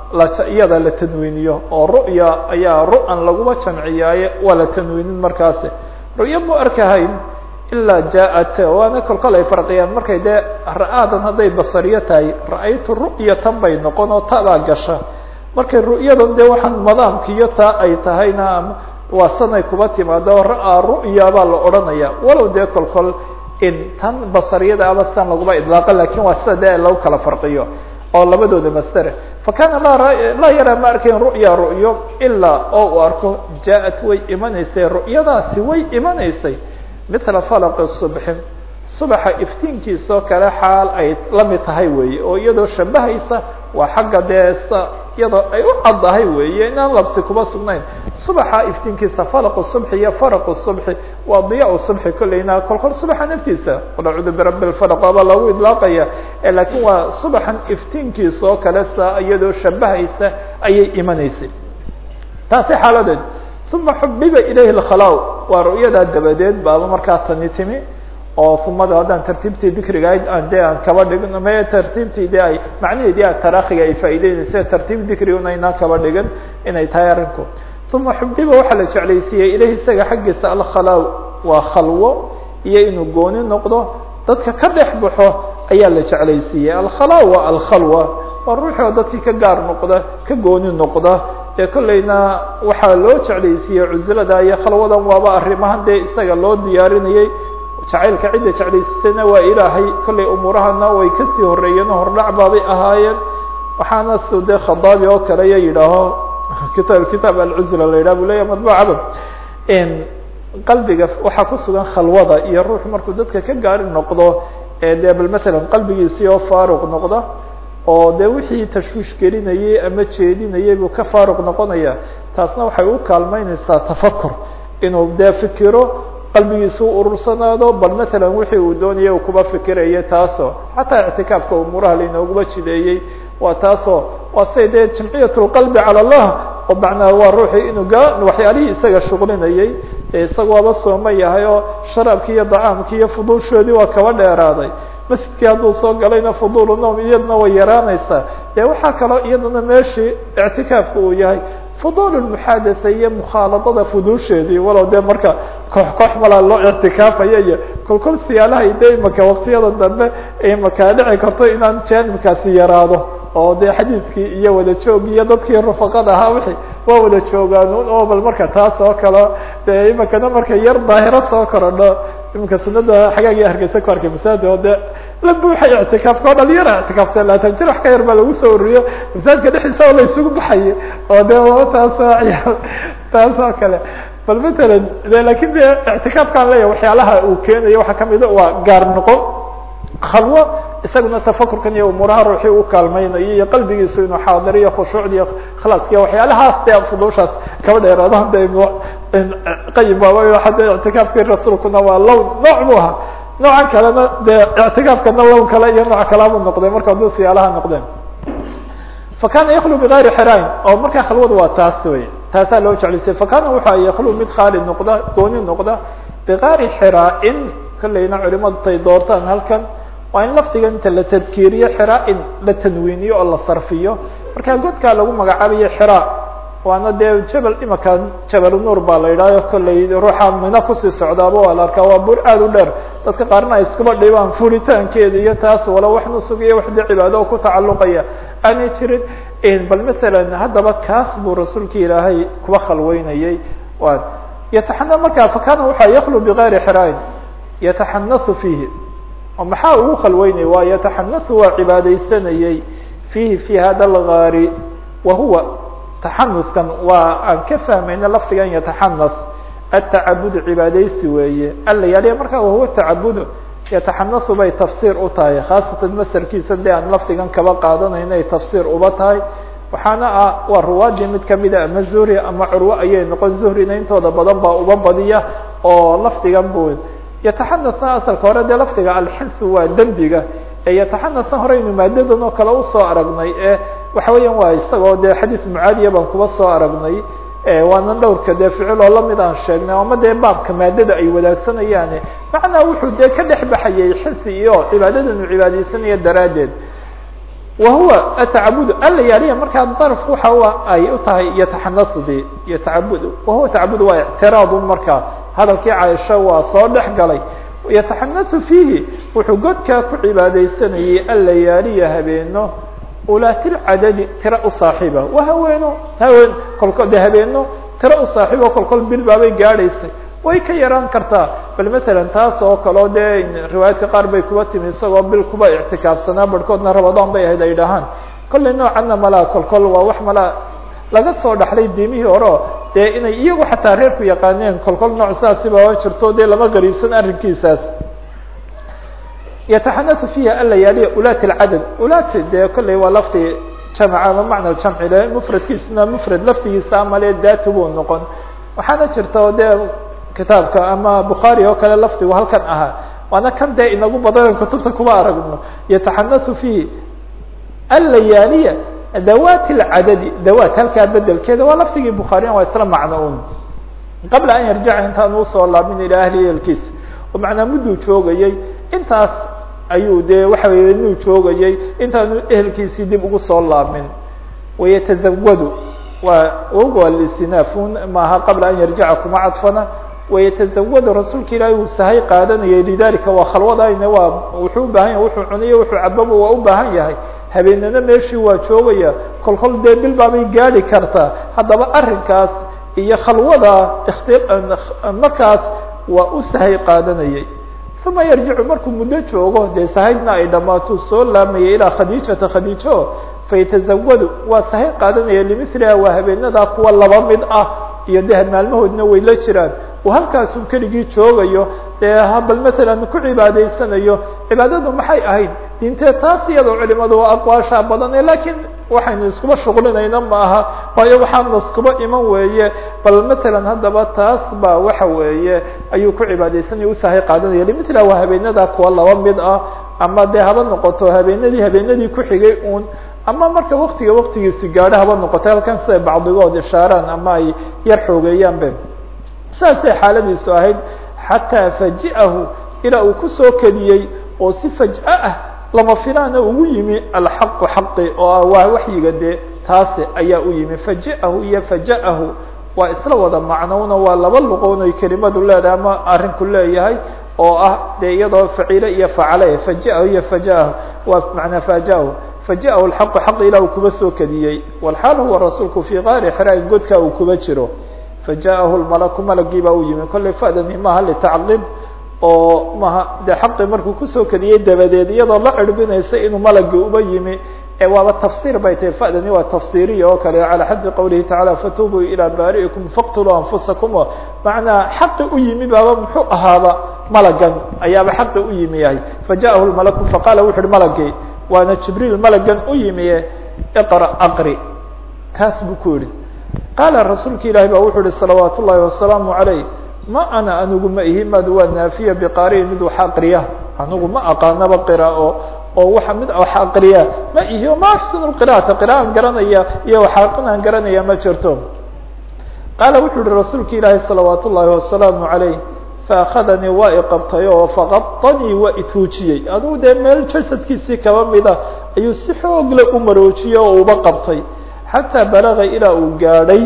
iyada la tanwiiniyo oo ru'ya ayaa ru'an laguma jamciyaaye waa la tanwiinin markaasi ru'yo mu arkahayn ilaa jaaءat waana kolkol ay farqiyaan markay dee ra'aadan hadday basariyo tahay ra'aytu ru'yatan bay noqon oo tadaa gasha markay ru'yadan dee waxaan madaamkiiyo taa ay tahayna waa sanay kuba timaado ra'aa ru'ya baa la odhanaya walow dee kolkol in tan basariyada aba san laguma idlaaqo lakin waa sida dee lagu kala farqiyo oo labadooda masdere fakana laa yaraa ma arkayn ru'ya ru'yo ilaa oo uu arko jaaءat way imanaysay ru'yadaasi way imanaysay mila falaqi subxin subaxa iftiinkiisoo kale xaal ay la mid tahay weeye oo iyadoo shabahaysa waa xagga dee s iyadoo ay u caddahay weeye inaan labsi kuma sugnayn subaxa iftiinkiisa falaqu subxi iyo faraqu subxi waa diyaa subxi kolleyna kolkol subaxa naftiisa qul acuudu birabbi lfalaq aba lagu idlaaqaya lakiin waa subaxan iftiinkiisoo kale sa iyadoo shabahaysa ayay imanaysay taasi xaaladeed uma xubiba ilayhi lkhalaa waa ru'yadaa dabadeed baaba markaa tani timi oo umada haddaan tartiibtii dikriga de aan kaba dhigin me tartiibtii de ay macnaheedii a tarakhiga ay faa'ideynaysa tartiib dikriguna inaan kaba dhigin inay tahay arrinku uma xubiba waxaa la jeclaysiiyey ilahi isaga xaggiisa alkhalaa waa khalwo iyo inuu gooni noqdo dadka ka dhex baxo ayaa la jeclaysiiyey alkhalaa waa alkhalwa waa ruuxi oo dadkii ka gaar noqda ka gooni noqda ee kolleyna waxaa loo jeclaysiiyey cusilada iyo khalwadan waaba arrimahan dee isaga loo diyaarinayey jacaylka cidda jeclaysisana waa ilaahay kollay umuurahana way kasii horeeyeen oo hordhac baabay ahaayeen waxaana s dee khadaabi oo kale iyo yidhaaho kita kitaab alcuzla la yidhah bu leya madbucaba qalbiga waxaa ku sugan khalwada iyo ruux markuu dadka ka gaari noqdo ee dee bal matalan qalbigiisii oo faaruq noqda oo de wixii tashwiish gelinayay ama jeedinayay buu ka faaruq noqonaya taasna waxay u kaalmeyneysaa tafakur inuu dee fikiro qalbigiisa u urursanaado bal matalan wixii uu doonaya uu kuba fikirayo taasoo xataa ictikaafka umuuraha lainooguba jideeyey waa taasoo waa say dee jamciyat lqalbi cala allah oo macnaa waa ruuxii inuu ga waxyaalihii isaga shuqlinayay isaga waaba sooma yahay oo sharaabkii iyo dacaamkii iyo fuduushoodii waa kaba dheeraaday masjidkii hadduu soo galayna fudulu nom iyadna way yaraanaysaa dee waxaa kaloo iyadana meeshii ictikaafka uu yahay fudul muxadatha iyo mukhaaladada fuduusheedii walow dee marka koox koox malaa loo ictikaafaya iyo kolkol siyaalahay de imaka waktiyada dambe imaka dhici karto inaan janibkaasi yaraado oo de xadiidkii iyo wada joogii iyo dadkii rufaqada ahaa wixii waa wada joogaan oo bal marka taas oo kale de imakana marka yar daahiro soo korodho iminka sunada xagaagii hargeysa ku arkay masaajid oo de la buuxay ictikaafka oo dhalinyara ictikaafsan laatan jir wax ka yar baa lagu soo ururiyo masaajidka dhexdiisa oo la isugu baxayo oo de taasoo ciyaal taas oo kale bal matalan de lakin de ictikaafkaan leeyahay waxyaalaha uu keenayo waxaa kamida waa gaar noqo khalwo isaguna tafakurkan iyo umuuraha ruuxii u kaalmeynayo iyo qalbigiisu inuu xaadiriyo khushuucda iyo khlaaskiya waxyaalahaas de fuduushaas kaba dheeraadahan de qayim waaba hadda ictikaafkii rasuulkuna waa lown nooc bu ahaa noocan kalena de ictikaafkana lown kale iyo nooc kalaa buu noqday marka hadduu siyaalaha noqdeen fakana yaklu bigayri xirayn oo markaa khalwada waa taas wey taasaa loo jeclaysay fakana waxa yaklu mid khaali noqda gooni noqda bigayri xiraain kolleyna culimadu tay doortaan halkan waa in lafdiga inta la tadkiiriyo xiraain la tanwiiniyo oo la sarfiyo marka godkaa lagu magacaabayo xiraa waana dee jabel imaka jabal nuur baa la yidhahyo kolley ruuxa mina kusii socdaaba waa la arkaa waa bur aad u dheer dadka qaarna ay iskuba dhibaan furitaankeeda iyo taas wala wax nusug iyo wax de cibaado oo ku tacalluqaya aanay jirin bal matalan haddaba kaas buu rasuulka ilaahay kuba khalweynayay wa yataxana markaa fakana waxaa yaklu bigayri xiraain yataxanasu fiihi oo maxaa ugu khalweynaya waa yataxanasu waa cibaadaysanayay fiihi fi hada algaari wa huwa taxanuskan waa aan ka fahmayna lafdigan yataxanas atacabud cibaadaysi weeye alayaaliya markaa wahuwa tacabudu yataxanasu bay tafsiir u tahay khaasatan masarkiisa de aan lafdigan kaba qaadanayna ay tafsiir uba tahay waxaana ah waa ruwaadii mid kamida ama zuhri ama curwo ayay noqon zuhrina intooda badan baa uba badiya oo lafdigan bu yataxanasna asalka hore dee lafdiga alxinsu waa dembiga ee yataxanasna horeynu maadadan oo kale usoo aragnay ee waxa weeyaan waa isagoo dee xadiid mucaadiya baan kuba soo aragnay waana dhowrka dee ficil oo lamid aan sheegnay ama dee baabka maadada ay wadaagsanayaan macnaa wuxuu dee ka dhex baxayay xinsi iyo cibaadadan uu cibaadeysanaya daraaddeed wa huwa atacabudu alayaaliya markaa darf waxa ay u tahay yataxanasdi yatacabud wahuwa tacabud waa ictiraadu markaa hadalkii caaisha waa soo dhex galay yataxanasu fiihi wuxuu godkaa ku cibaadeysanayay alayaaliya habeeno ulaatilcadadi tiro u saaxiiba waa haweeno haween kolko de habeeno tiro u saaxiibo kolkol bil baabay gaadhaysay way ka yaraan kartaa bal matalan taas oo kaleo dee riwaayaadka qaar bay kuba timi isagoo bil kuba ictikaafsanaa barhkoodna rabadaan bay ahayd ay dhahaan kollay noocanna malaa kolkol waa wax malaa laga soo dhaxlay diimihii horeo dee inay iyagu xataa reerku yaqaaneen kolkol nooc saasiba oo jirto dee lama gariibsan arrinkiisaas yataxanatu fiiha alayaaliya ulaati lcadad ulaati dee kollay waa lafti jamca ama macna jamci le mufradkiisna mufrad laftigiisa amale daatu buu noqon waxaana jirta o dee kitaabka ama bukhaari oo kale lafdigu halkan ahaa waana kan dee inagu badan kutubta kuma aragno yataxanatu fiihi alayaaliya dawaati lcadadi dawaat halkaa bedelkeeda waa lafdigii bukhaarina waa isla macno un qabla an yarjaca intaan usoo laabmin ilaa ahli ehelkiisa oo macnaa mudduu joogayay intaas ayuu dee waxa weye inuu joogayay intaanu ehelkiisii dib ugu soo laabmin wayatazawadu waa ogo listinaafun maaha qabla an yarjaca kuma cadfana wayatazawadu rasuulka ilaahi uu sahay qaadanayay lidalika waa khalwadayne waa wuxuu ubaahan yahay wuxuu cuniyo wuxuu cababa waa u baahan yahay habeenana meeshii waa joogaya kolkol dee bil baabay gaadi kartaa haddaba arrinkaas iyo khalwada ikti markaas waa u sahay qaadanayay uma yarjicu markuu muddo joogo dee sahaydna ay dhammaato soo laamayay ilaa khadiijata khadiijo fayatazawadu waa sahay qaadanaya limiliha waa habeenadaa kuwa laba mid ah iyo dee maalmahoodna way la jiraan uu halkaasuu keligii joogayo dee bal matalan ku cibaadaysanayo cibaadadu maxay ahayd diintee taas iyadoo culimadu waa aqwaasha badane lakiin waxaynu iskuba shuqlinayna ma aha waayo waxaan iskuba iman weeye bal matalan haddaba taas ba waxa weeye ayuu ku cibaadaysanaya usahay qaadanaya limithla waa habeenadaa kuwa laba mid ah ama dee haba noqoto habeenadii habeenadii ku xigay uun ama marka waktiga waktigiisi gaadho haba noqoto halkan siday bacdigood ishaaraan ama ay yar xoogeeyaanbe saasay xaaladiisu ahayd xataa faji'ahu ilaa uu kusoo kediyey oo si faj'o ah lama filaana ugu yimi alxaqu xaqi oo waa waxyiga dee taasi ayaa u yimi faji'ahu iyo faja'ahu waa isla wada macnowna waa laba luqoon oy kelimadu leedahay ama arrinku leeyahay oo ah dee iyadoo faciile iyo facale faji'ahu iyo faja'ahu waa macnaa faja'ahu faji'ahu alxaqu xaqi ilaa uu kuba soo kediyey walxaal huwa rasuulku fii qaari xiraain godka uu kuba jiro faja'ahu lmalaku malagii baa u yimi kollay fa'dani maaha litacqiib oo maha de xaqi markuu kusoo kediyey dabadeed iyadoo la cirbinaysa inuu malagii uba yimi ee waaba tafsiir bay tahay fa'dani waa tafsiiriya oo kale calى xaddi qowlihi tacala fatubuu ilaa baari'ikum faqtuluu anfusakum o macnaa xaqi u yimi baaba muxuu ahaaba malagan ayaaba xaqi u yimi yahay faja'ahu lmalaku faqaala wuxu uhi malagii waana jibriil malagan u yimiye iqra aqri taas buu ku yihi qaala rasuulka ilaahi ba wuxuu ihi salawaat ullahi wasalaamu عalayh ma ana anigu ma ihi madu waa naafiya biqaariin mid wax aqriya anigu ma aqaanaba qiraao oo waxa mid wax aqriya ma ihi o ma axsanu qira'ata qira'an garanaya iyo waxaqinaan garanaya ma jirto qaala wuxuu yihi rasuulka ilaahi salawaat ullahi wasalaamu عalayh faakadanii waa iqabtay oo faqadanii waa ituujiyey adigu dee meel jasadkiisii kaba mida ayuu si xoogle u maroojiyey oo uba qabtay xataa balaga ilaa uu gaadhay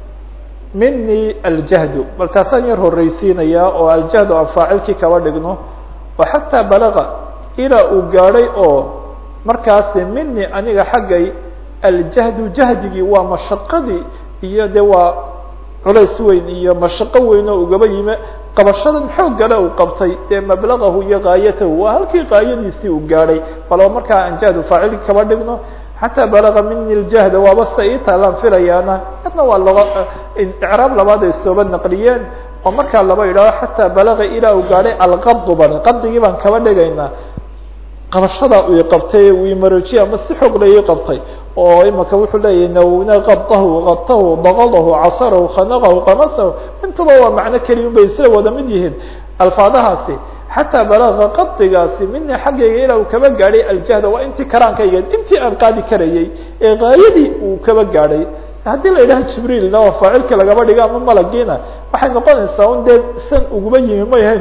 mini aljahdu bal taasaan yar horreysiinayaa oo aljahdu aan faacilkii kaba dhigno oo xataa balaga ilaa uu gaadhay oo markaasi mini aniga xaggay aljahdu jahdigii waa mashaqadii iyo de waa culays weyn iyo mashaqo weyn oo ugaba yimi qabashadan xooggale uu qabtay dee mablagahu iyo gaayatahu waa halkii gaayadiisii uu gaadhay balba markaa aan jahdu faacilkii kaba dhigno xataa balaga mini ljahda waaba sida ii taalaan filayaana adna waa laba icraab labaad ay sooba naqliyeen oo markaa laba idhaaho xataa balaga ilaa uu gaadhay alqabdu ban qabdigii baan kaba dhigaynaa qabashadaa uu iqabtay uu imaroojiye ama si xoog la ii qabtay oo imaka wuxuu leeyahy nawna qabdahu qadtahu baqadahu casarahu khanaqahu qamasahu intuba waa macno keliya bay isla wada mid yihiin alfaadahaasi xataa balaga qadigaasi mina xaggayga ilaa uu kaba gaadhay aljahda waa intii karaankayga intii aan qaadi karayay ee gaayadii uu kaba gaadhay haddii la yidhaha jibriilna waa faacilka lagaba dhigo ama malagiina waxay noqonaysaa un dee san uguba yimi may ahayn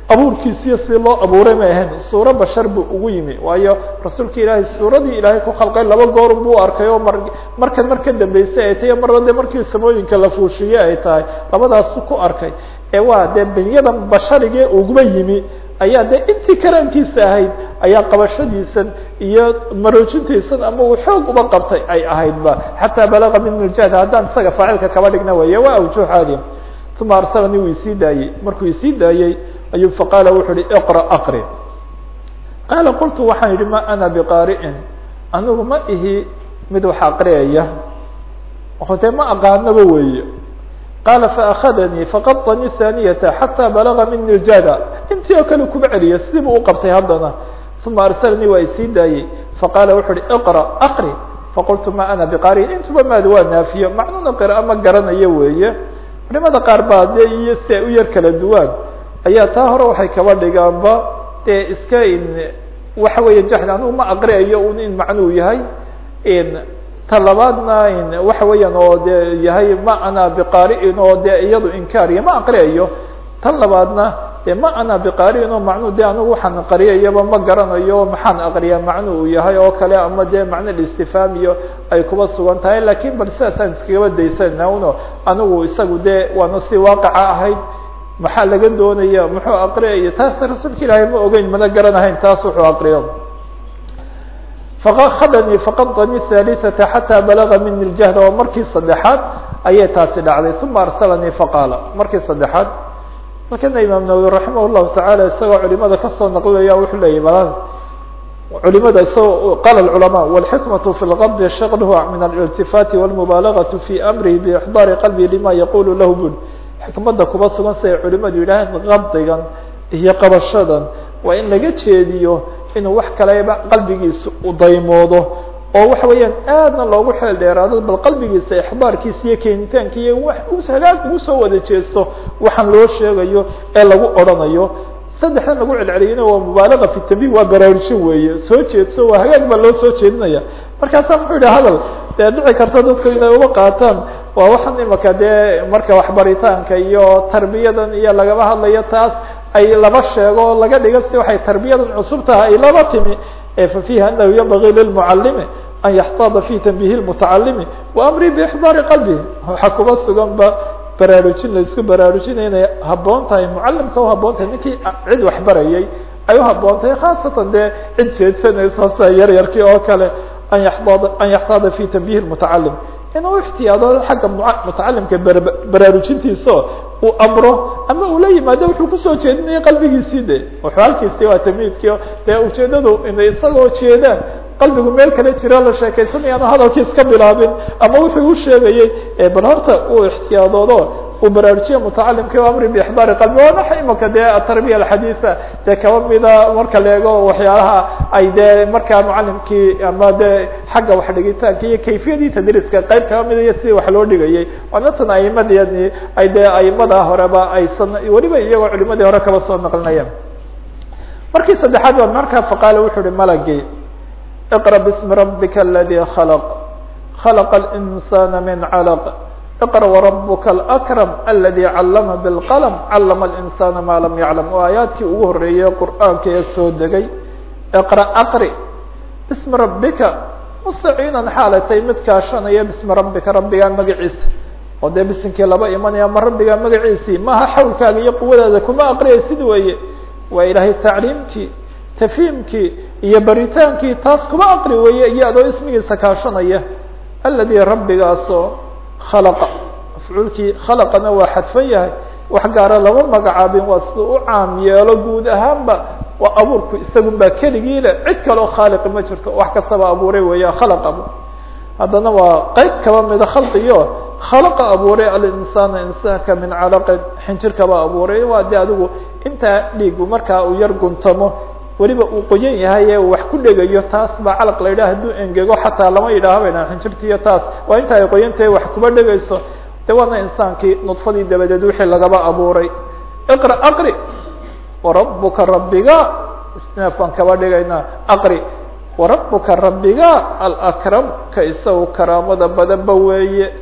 abuurkiisiyo si loo abuuray ma ahayn suuro bashar buu ugu yimi waayo rasuulka ilaahay suuradii ilaahay ku khalqay laba goor buu arkay oo mar markan mar ka dambeysay ay tahay marba de markii samooyinka la fuushiye ay tahay labadaasu ku arkay ee waa dee benyadan basharigee uguba yimi ayaa dee intii karaankiisa ahayd ayaa qabashadiisan iyo maroojintiisan ama uu xoog uba qabtay ay ahaydba xataa balaga min nuljahd haddaan isaga faacilka kaba dhigna weeye waa awjuh caadi uma arsalanii wuu isii daayey markuu isii daayey ayuu faqaala wuxu uhi iqra aqri qaala qultu waxaan yidhi ma ana biqaari'in anigu ma ihi mid wax aqriyaya o dee ma aqaanaba weeye qaala faakadanii faqadanii thaaniyata xataa balaga mini ljada intii oo kale kuba celiya sidii buu uqabtay haddana uma arsalanii waa isii daayey faqaala wuxu uhi iqra aqri faqultu ma ana biqaari'in intuba maad waa naafiyo macnuna qira'a ma garanayo weeye culimada qaar baa dee iyo si ay u yar kala duwaan ayaa taa hore waxay kaba dhigaanba dee iska in waxa weeye jaxli anigu ma aqriayo un in macnuu yahay ta labaadna in waxa weeyaan oo dee yahay ma ana biqaari'in oo dee iyadu inkaariya ma aqriayo tan labaadna de ma ana biqaari'in oo macnuu de anigu waxaan qariyayaba ma garanayo maxaan aqriyaa macnu uu yahay oo kale ama dee macno listifaam iyo ay kuba sugan tahay lakin bal sidaasaan iskagaba daysana uno anigu isagu dee waana si waaqica ahayd maxaa laga doonaya muxuu aqriyaya taas rasuulka ilaahay ma ogeyn mana garanahayn taas wuxuu aqriyo fakadanii faqadanii thalithata xataa balaga mini ljahd oo markii saddexaad ayay taasi dhacday uma arsalanii faqaala markii saddexaad markana imaam nawawi raximah llahu tacaala isagoo culimada kasoo naqlinaya wuxuu leeyay bal culimada isagoo qala culama wاlxikmaة fi lqabdi shaqlhu min aliltifaati wاlmubaalagaةu fi amrihi bixdaari qalbi lima yaqulu lahu bul xikmada kuba sugan si ay culimadu yidhaaheen qabdigan iyo qabashadan waa in laga jeediyo inuu wax kaleba qalbigiisa u daymoodo oo waxa weeyaan aadna loogu xeel dheeraado bal qalbigiisa ixdaarkiisa iyo keenitaanka iyo wax hagaag ugu soo wada jeesto waxaan loo sheegayo ee lagu odrhanayo saddexdan lagu celceliyana waa mubaalaga fi tambih waa baraarujin weeye soo jeedso waa hagaag baa loo soo jeedinaya markaasaa muxuu yidhi hadal dee dhici karta dadku inay uga qaataan waa waxaan imaka dee marka waxbaritaanka iyo tarbiyadan iyo lagaba hadlayo taas ay laba sheego oo laga dhigo si waxay tarbiyadan cusub tahay ay laba timi fa fiiha anahu yanbagii lilmucalimi an yaxtaada fi tanbihi lmutacalimi wa amri biixdaari qalbihi waxaa kuba sugan ba baraarujin la isku baraarujinaya inay haboon tahay mucalimka uhaboon tahay ninkii cid waxbarayay ay uhaboon tahay khaasatan dee cid jeedsanayso sida yar yarkii oo kale an yaxtaada an yaxtaada fi tanbihi lmutacalim inuu ixtiyaado xagga mutacalimka baraarujintiisa uu amro ama uu la yimaado wuxuu kusoo jeedinaya qalbigiisii de wuxuu halkiisi waa tamiidkii dee ujeedadu inay isagoo jeedaan qalbigu meel kale jira la sheekaysanaya anu hadalkii iska bilaabin ama wuxuu u sheegayey bal horta uu ixtiyaadoodo uu baraarujiya mutacalimka amri bixdaari qalbi waa waxa imaka dee atarbiya alxadiisa dee kaba mida marka la eego waxyaalaha ay dee markaa mucalimkii ama dee xagga wax dhigitaanka iyo kayfiyadii tadriiska qayb kaba mida iyo sidii wax loo dhigayay waana tan aimadani ay dee aimada horeba aysan weliba iyagoo culimadii hore kaba soo naqlinayaan markii saddexaad baa markaa faqaala wuxuu uhi malagii اقرأ باسم ربك الذي خلق خلق الإنسان من علق اقرأ وربك الأكرم الذي علم بالقلم علم الإنسان ما لم يعلم وآيaaدkii ugu horeeyey qرآaaنka ee soo degay اقرأ أقري باسم ربka مستعيiنا xaalatay mid kaashanaya باسم ربka rabbigaa magaciisa oo dee bisinkii laba imanaya ma rabbigaa magaciisii maha xawlkaaga iyo quwadaada kuma aqriyaysid weeye waa ilaahay tacliimkii tafhiimkii iyo baritaankii taas kuma aqri weeye iyo adoo ismigiisa kaashanaya aladi rabbigaasoo khalaqa mafcuulkii khalaqana waa xadfan yahay wax gaara lama magacaabin waa sida u caam yeelo guud ahaanba waa abuurku isagun baa keligii le cid kaloo khaaliqi ma jirto wax kastaba abuuray weeya khalaqaba haddana waa qeyb kaba mida khalqiyo khalaqa abuuray alinsaana insaanka min calaqin xinjirkaba abuuray waa de adigu intaa dhiigu markaa uu yar guntamo weliba uu qoyan yahay ee uu wax ku dhegayo taas baa calaq la yidhaha hadduu engego xataa lama yidhaaho bayna xinjirtiiyo taas waa inta ay qoyan tahay wax kuba dhegayso de waana insaankii nudfadii dabadeed wixii lagaba abuuray iqra aqri warabuka rabbiga isneefaan kaba dhigaynaa aqri warabuka rabbiga alakram ka isagu karaamada badanba weeye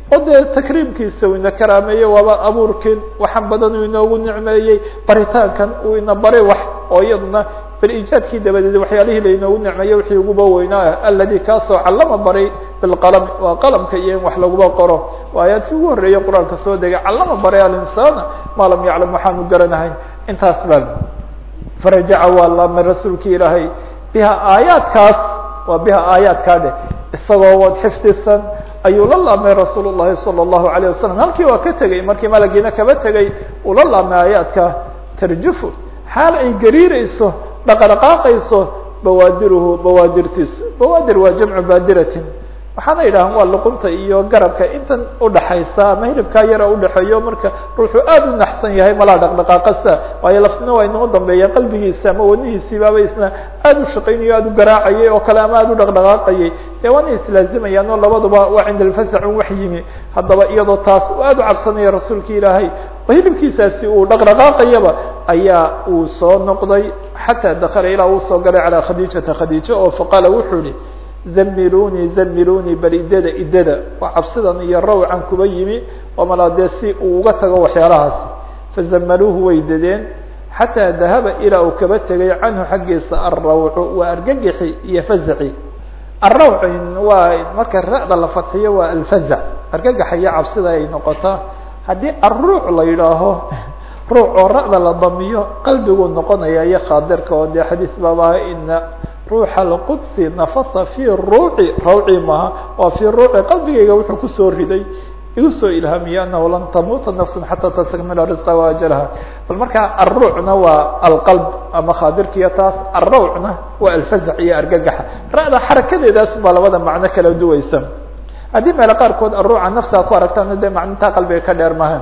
oo dee takriimkiisa uu ina karaameeyey waaba abuurkin waxaan badan uu inoogu nicmeeyey baritaankan uu ina baray wax oo iyaduna bal iijaadkii dabadeed waxyaalihii lainoogu nicmeeyey wixii uguba weynaa aladi kaasoo callama baray bilqalami waa qalamka iyo in wax laguba qoro waa aayaadkii ugu horreeyey qur-aanka soo degay callama baray alinsaana maa lam yaclam waxaanu garanahayn intaas baa farajaca waa laamay rasuulki ilaahay biha aayaadkaas waa biha aayaadkaa dheh isagoo wad xifdisan ayuu la laamay rasuul llahi salى الlahu عalيه wasalam halkii waa ka tegey markii malagiina kaba tegey uu la laamay aayaadka tarjufu xaal ay gariireyso dhaqdhaqaaqayso bawaadiruhu bawaadirtiisu bawaadir waa jamcu baadiratin waxaana yidhahan waa luqunta iyo garabka intan udhaxaysa ama hilibkaa yara udhaxeeyo marka ruuxuu aad u naxsan yahay malaa dhaqdhaqaaqasa waayo laftina waa inoo dambeeya qalbigiisa ama wadnihiisiibaaba isna aad u shaqaynayo aad u garaacayay oo kale ama aad u dhaqdhaqaaqayay dee waana islaazimayaan oo labaduba waa cinda alfasacun wax yimi haddaba iyadoo taas aad u cabsanaya rasuulka ilaahay oo hilibkiisaasi uu dhaqdhaqaaqayaba ayaa uu soo noqday xataa dakala ilaa uu soo galay calaa khadiijata khadiija oo faqaala wuxuu yihi zamiluni zamiluni bal idada idada waa cabsidan iyo rawcan kuba yimi oo malaa dee si uu uga tago waxyaalahaasi fazamaluuhu way dadeen xataa dahaba ilaa uu kaba tegay canhu xaggiisa alrawcu waa argagixi iyo fazaci alrawc waa marka ra'da la fadxiyo waa alfazac argagaxa iyo cabsida ay noqotaa haddii alruuc la yidhaaho ruuc oo ra'da la damiyo qalbiguu noqonaya iyo khaadirka oo dee xadiis baaba ina ruuxa alqudsi nafasa fi ruuci rawci maaha waa fi ruuci qalbigayga wuxuu kusoo riday igu soo ilhaamiyey anahu lan tamuuta nafsun xataa tastakmila risqa waajalaha bal markaa alruucna waa alqalb ama khaadirkiiyo taas alrawcna waa alfazac iyo argagaxa ra'da xarakadeedaas baa labada macno kala duwaysa haddii meelo qaarkood alruuca nafsiga ku aragtaana dee macnintaa qalbiga ka dheer mahan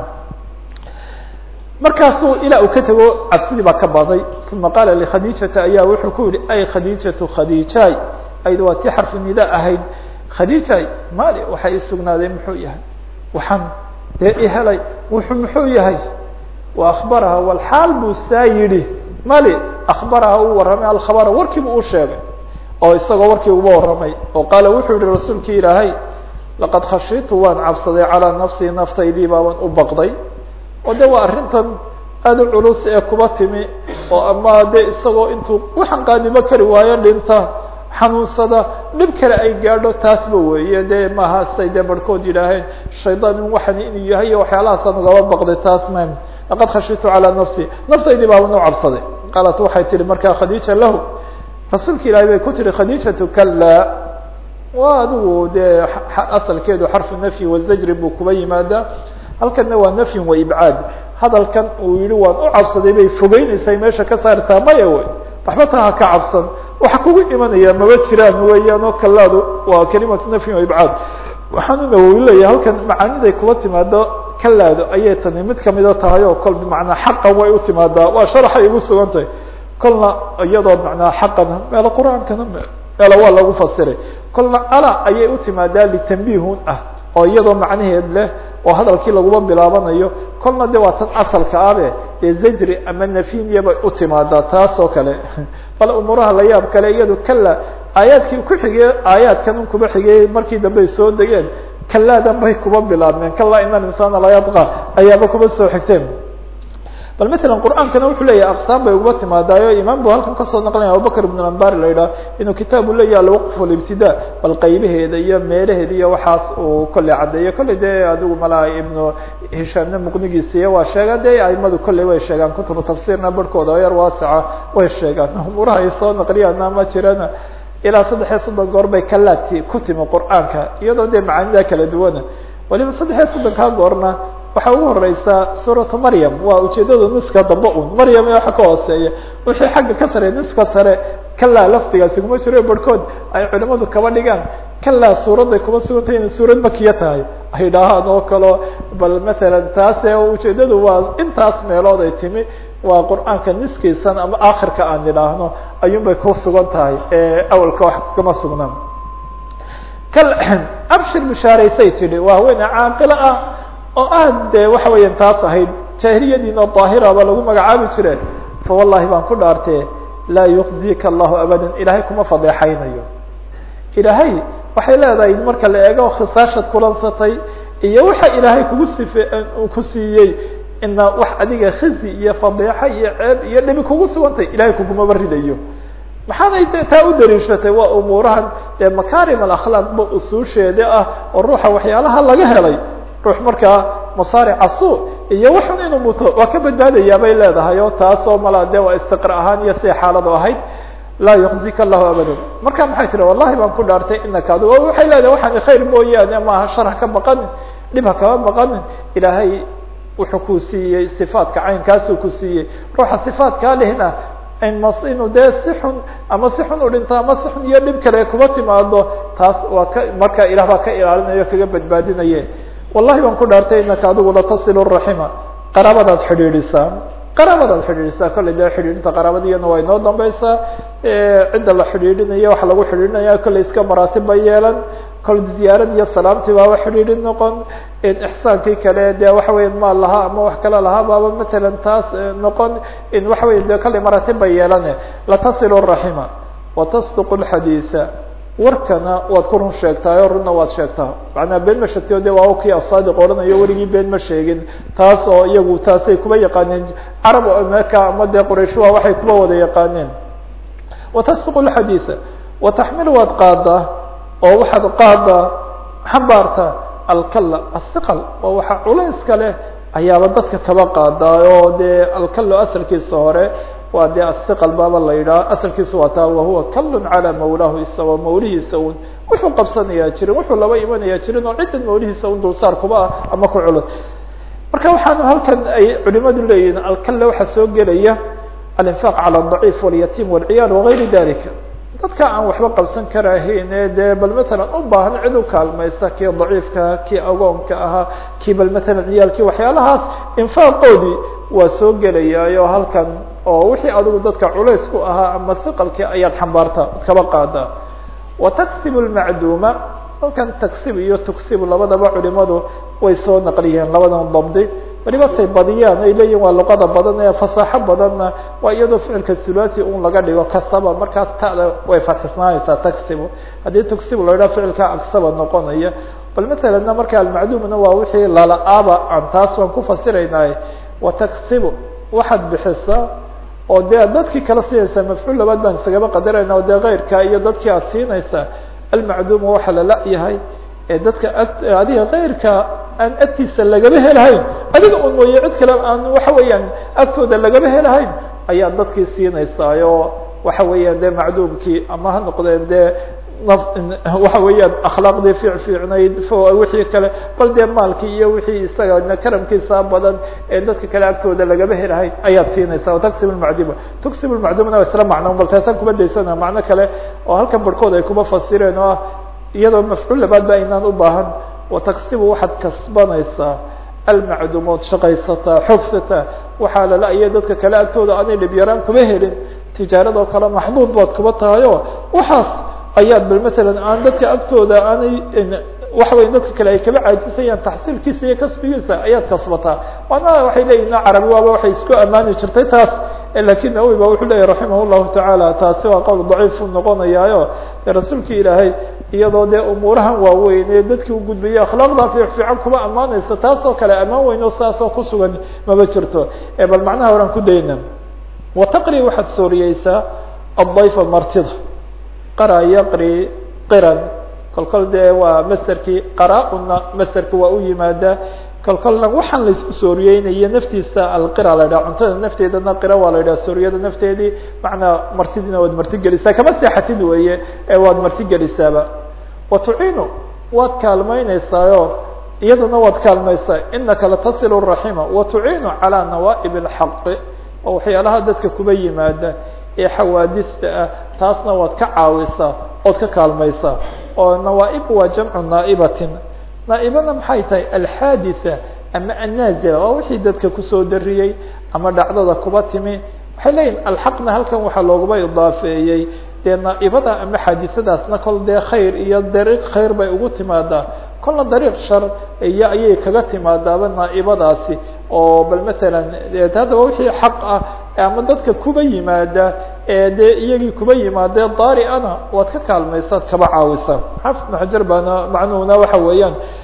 markaasuu ilaa uu ka tego cabsidii baa ka baday uma qaala likhadiijata ayaa wuxuu ku yihi ay khadiijatu khadiijaay ayd waa tii xarfu nida ahayd khadiijaay mali waxay isugnaaday muxuu yahay waxaan dee ihelay wuxuu muxuu yahay wa akbaraha walxaal buu saa yidhi mali akbaraha uu warramay alkhabara warkiibu u sheegay oo isagoo warkii uba warramay oo qaala wuxuu yihi rasuulki ilaahay laqad khashitu waan cabsaday calaa nafsii naftaydii baaban u baqday oo de waa arrintan aada u culus ee kuba timi oo ama de isagoo intuu waxaan qaadimo kari waayo dhinta xanuunsada dhib kale ay gaadho taasba weeye de maaha say dee barhkood yidhaaheen shaydaan in waxan inuu yahay iyo waxyaalahaasaan ugaba baqday taas ma laqad khashitu calaa nafsi naftaydii baaban u cabsaday qaalat waxay tihi markaa khadiija lahu rasuulka ilaahay bay ku tihi khadiijatu kala waa adigu dee asalkeedu xarfu nafyi wazajri buu kuba yimaadaa halkanna waa nafyin wa ibcaad hadalkan uu yihi waan u cabsaday bay fogeynaysaa meesha ka saartaa maya wey waxba taa ha ka cabsan waxa kugu imanaya maba jiraan weeyaan oo kalaadu waa kalimatu nafyin wa ibcaad waxaanu nawowi leeyahay halkan macaaniday kuba timaado kalaadu ayay tani mid kamida tahay oo kol bimacnaa xaqan way u timaadaa waa sharaxay igu sugan tahay kolna iyadoo macnaa xaqan meelo qur-aankana meelo waa lagu fasiray kolna ala ayay u timaadaa litanbihun ah oo iyadoo macnaheed leh oo hadalkii laguma bilaabanayo kolna de waa tan asalka abe dee zajri ama nafiniya bay u timaadaa taas oo kale bal umuuraha la yaab kale iyado kala aayaadkii ku xigey aayaadkan un kuba xigey markii dambe ay soo degeen kalaadan bay kuba bilaabmeen kalaa ina insaana la yabqa ayaaba kuba soo xigteen bal matalan qur'aankana wuxuu leeyahay aqsaam bay uga timaadaayo imaam bu halkan kasoo naqlinaya abubakr ibn ambari la yidhaha inuu kitaabu leeyahay alwaqf walibtida bal qaybaheeda iyo meelaheeda iyo waxaas uu kolley caddeeyo kolley dee adigu malaa ibnu hishaamne muqnigiisiiya waa sheegaan de aimadu kolley way sheegaan kutubu tafsiirna barhkooda oo yar waaseca way sheegaan umuuraha ay soo naqliyaana ma jirana ilaa saddex iyo soddon goor bay kalaadki ku timi qur'aanka iyadoo dee macaanida kala duwana waliba saddex iyo soddonkaa goorna waxaa ugu horeysaa suuratu maryam waa ujeedada niska dambe un maryam ee waxa ka hooseeya wixii xagga ka sare niska sare kalaa lafdigaasi kuma jiro barhkood ay culimadu kaba dhigaan kalaa suuradday kuma sugantay inay suurad makiya tahay ay dhahaan oo kaleo bal matalan taase ujeedadu waa intaas meelood ay timi waa qur'aanka niskiisan ama akhirka aan idhaahno ayuun bay ku sugan tahay awalka wax kama sugnaan abshir bishaaraysay tidhi waa haween caaqilo ah oo aad de waxa weeyaan taas ahayd jaahiliyadiin oo daahiraba lagu magacaabi jireen fa wallahi baan ku dhaartee laa yukzika allahu abadan ilaahay kuma fadeexaynayo ilaahay waxay leedahay marka la eego khisaashad kulansatay iyo waxa ilaahay kugu sife ku siiyey ina wax adiga khizi iyo fadiixa iyo ceeb iyo dhibi kugu sugantay ilahay kugumaba ridayo maxaanay de taa u daliishatay waa umuurahan dee makaarim alakhlaaq ba usuusheeda ah oo ruuxa waxyaalaha laga helay ruux markaa masaarica suu iyo waxun inuu muto waa ka badbaadayaa bay leedahay oo taasoo mala de waa istiqra ahaan iyo siday xaaladu ahayd laa yuqzika allahu abadan marka maxay tiri wallahi baan ku dhaartay inaka adu waxay leedahay waxaan khayr mooyaane maaha shar ha ka baqanin dhib ha kama baqanin ilaahay wuxuu ku siiyey sifaadka caynkaasuu ku siiyey ruuxa sifaadkaa lehna inuu dee si xun ama si xun u dhinto ama si xun iyo dhib kale kuba timaado taas waa ka marka ilah baa ka ilaalinayo kaga badbaadinaye wallahi baan ku dhaartay inaka adigu latasilu raxima qaraabadaad xidhiidhisaa qaraabadaad xidhiidhisaa kolley dee xidhiidhinta qaraabadiyana waa inoo dambeysaa cidda la xidhiidhinayo waxa lagu xidhiidhinaya kolley iska maraatib ba yeelan kol ziyaarad iyo salaamtii baaba xidhiidhin noqon ixsaankii kale dee waxa weya maal lahaa ama wax kale lahaa baaba matalan taas noqon in waxa weya de kolley maraatib ba yeelane latasilu raxima watasduqu lxadiida warkana waad ku run sheegtaayo runna waad sheegtaa macnaa been ma sheegtayo de waa kii asaadiq odhanayo weligii been ma sheegin taas oo iyagu taasay kuba yaqaaneen carab meka ama dee qurayshuha waxay kuba wada yaqaaneen watasduqu lxadiida wataxmil waad qaadaa oo waxaad qaadaa xambaarta alkala athiqal oo waxa culayska leh ayaaba dadka kaba qaadaa oo dee alkalo asalkiisa hore waa dee athiqal baaba la yidhaha asalkiisa waa taa wahuwa kalun calaa mawlaahu isagoo mawlihiisa un wuxuu qabsanayaa jirin wuxuu laba imanayaa jirin oo ciddan mawlihiisa un dulsaar kuba ah ama ku culus marka waxaanu halkan ay culimadu leeyihin alkale waxaa soo gelaya alinfaaq cala adaciif walyatiim walciyaal wagayri dalika dadka aan waxba qabsan karahayn ee dee bal matalan u baahan cid u kaalmaysa kii daciifkaha kii agoonka ahaa kii bal matalan ciyaalkii waxyaalahaas infaaqoodii waa soo gelayaayo halkan oo wixii adigu dadka culays ku ahaa ama hiqalkii ayaad xambaartaa ad kaba qaadaa wa taksibu lmacduuma halkan taksib iyo tuksibu labadaba culimadu way soo naqliyeen labadan dabdi waliba say badiyaan ay leeyihin waa luqada badan ee fasaaxo badanna waa iyadoo ficilka thulathi un laga dhigo kasaba markaas tada way fatxisnaanaysaa taksibu haddii tuksibu la idhaha ficilka agsaba noqonaya bal masalanna marka almacduumna waa wixii lala-aba aan taas waan ku fasiraynay wa taksibu waxaad bixisaa oo dee dadkii kala siinaysaa mafcuul labaad baan isagaba qadarayna oo dee keyrka iyo dadkii aad siinaysaa almacduuma waxaa lala-yahay ee dadka adiga keyrka aan agtiisa lagaba helahayn adiga un mooye cid kale aan waxa weeyaan agtooda lagaba helahayn ayaa dadkii siinaysaayoo waxa weeyaan dee macduumkii ama ha noqdeen dee waxa weeyaan akhlaaqdii fiic fiicnayd wixii kale bal dee maalkii iyo wixii isaga karamkiisa badan ee dadka kale agtooda lagaba helahayn ayaad siinaysaa o taksib lmacduma tuksib lmacdumna isla macno bal taasaan kuma daysana macno kale oo halkan barhkood ay kuma fasireen oo ah iyadoo mafcuul labaad ba aynaan u baahan wataksibu waxaad kasbanaysaa almacdumood shaqaysataa xoogsataa waxaa lala-iyo dadka kale agtooda aanay dhibyaraan kuma helin tijaaradoo kale maxduud baad kuba tahayoo waxaas ayaad bal matalan aan dadka agtooda aanay waxa weya dadka kale ay kaba caajisayaan taxsiilkiisa iyo kasbigiisa ayaad kasbataa waana waxay leeyihin carabi waaba waxay isku ammaani jirtay taas lakin nawowi ba wuxuu leyahy raximah llahu tacaala taasi waa qowl daciifu noqonayaayo de rasuulkii ilaahay iyadoo dee umuurahan waaweyn ee dadkii u gudbayay akhlaaqda fiic fiican kuma ammaanaysa taasoo kale ammaan weyn oo saasoo kusugan maba jirto bal macnaha horaan ku dayna wataqri waxaad sooriyeysaa addayfa martida qara yaqri qiran kolkol dee waa masterkii qaraa-una masterka waa u yimaadaa kolkolna waxaan la isku sooriyeynayo naftiisa alqira la yidhaha cuntada nafteedana qira waa la yidhaha sooriyada nafteedii macnaa martidiina waad marti gelisaa kama seexatid weeye ee waad marti gelisaaba wa tuciinu waad kaalmaynaysaayo iyadana waad kaalmaysaa inaka latasilu raxima wa tuciinu calaa nawaa'ib alxaqi oo waxyaalaha dadka kuba yimaada ee xawaadista ah taasna waad ka caawisaa ood ka kaalmaysaa oo nawaaib waa jamcu naa'ibatin naaibana maxay tahay alxaaditha ama annaazila waa wixii dadka kusoo dariyey ama dhacdada kuba timi waxay leeyihin alxaqna halkan waxaa loogaba idaafeeyey dee naaibada ama xaadisadaasna kol dee khayr iyo dariiq khayr bay ugu timaadaa kolna dariiq shar iyo ayay kaga timaadaaba naaibadaasi oo bal matalan haddaba wixii xaq ah ama dadka kuba yimaada ee dee iyagii kuba yimaadee daari-ana waad ka kaalmaysaad kaba caawisa xaafid ibnu xajar baana macnuhuna waxa weeyaan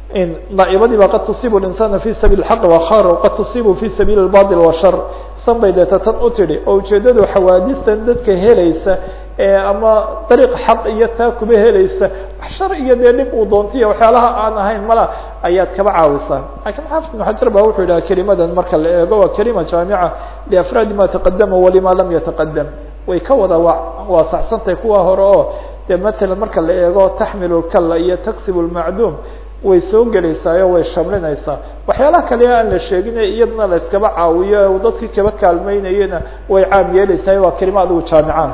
naaibadii ba qad tusiibu insana fi sabiil xaq wakar qad tusiibu fi sabiil bail washar san bay deeta tan u tidhi oo ujeedadu xawaadistan dadka helaysa ama dariiq xaq iyo taa kuba helaysa wax shar iyo dee dhib uu doontiyo waxyaalaha aan ahayn mala ayaad kaba caawisaa lakiin xaafid ibn xajar ba wuxuu yidhaha kelimadan marka la eego waa kelima jaamica liafraadi ma taqadama walima lam yataqadam way ka wada waasaxsantahay kuwa hore oo dee matalan marka la eego taxmilu lkalla iyo taksib lmacduum way soo gelaysaayo way shamlinaysaa waxyaalaha kale aan la sheegin iyadana la iskaba caawiyo dadkii kaba kaalmeynayena way caam yeeleysaa waa kelima adigu jaamicaan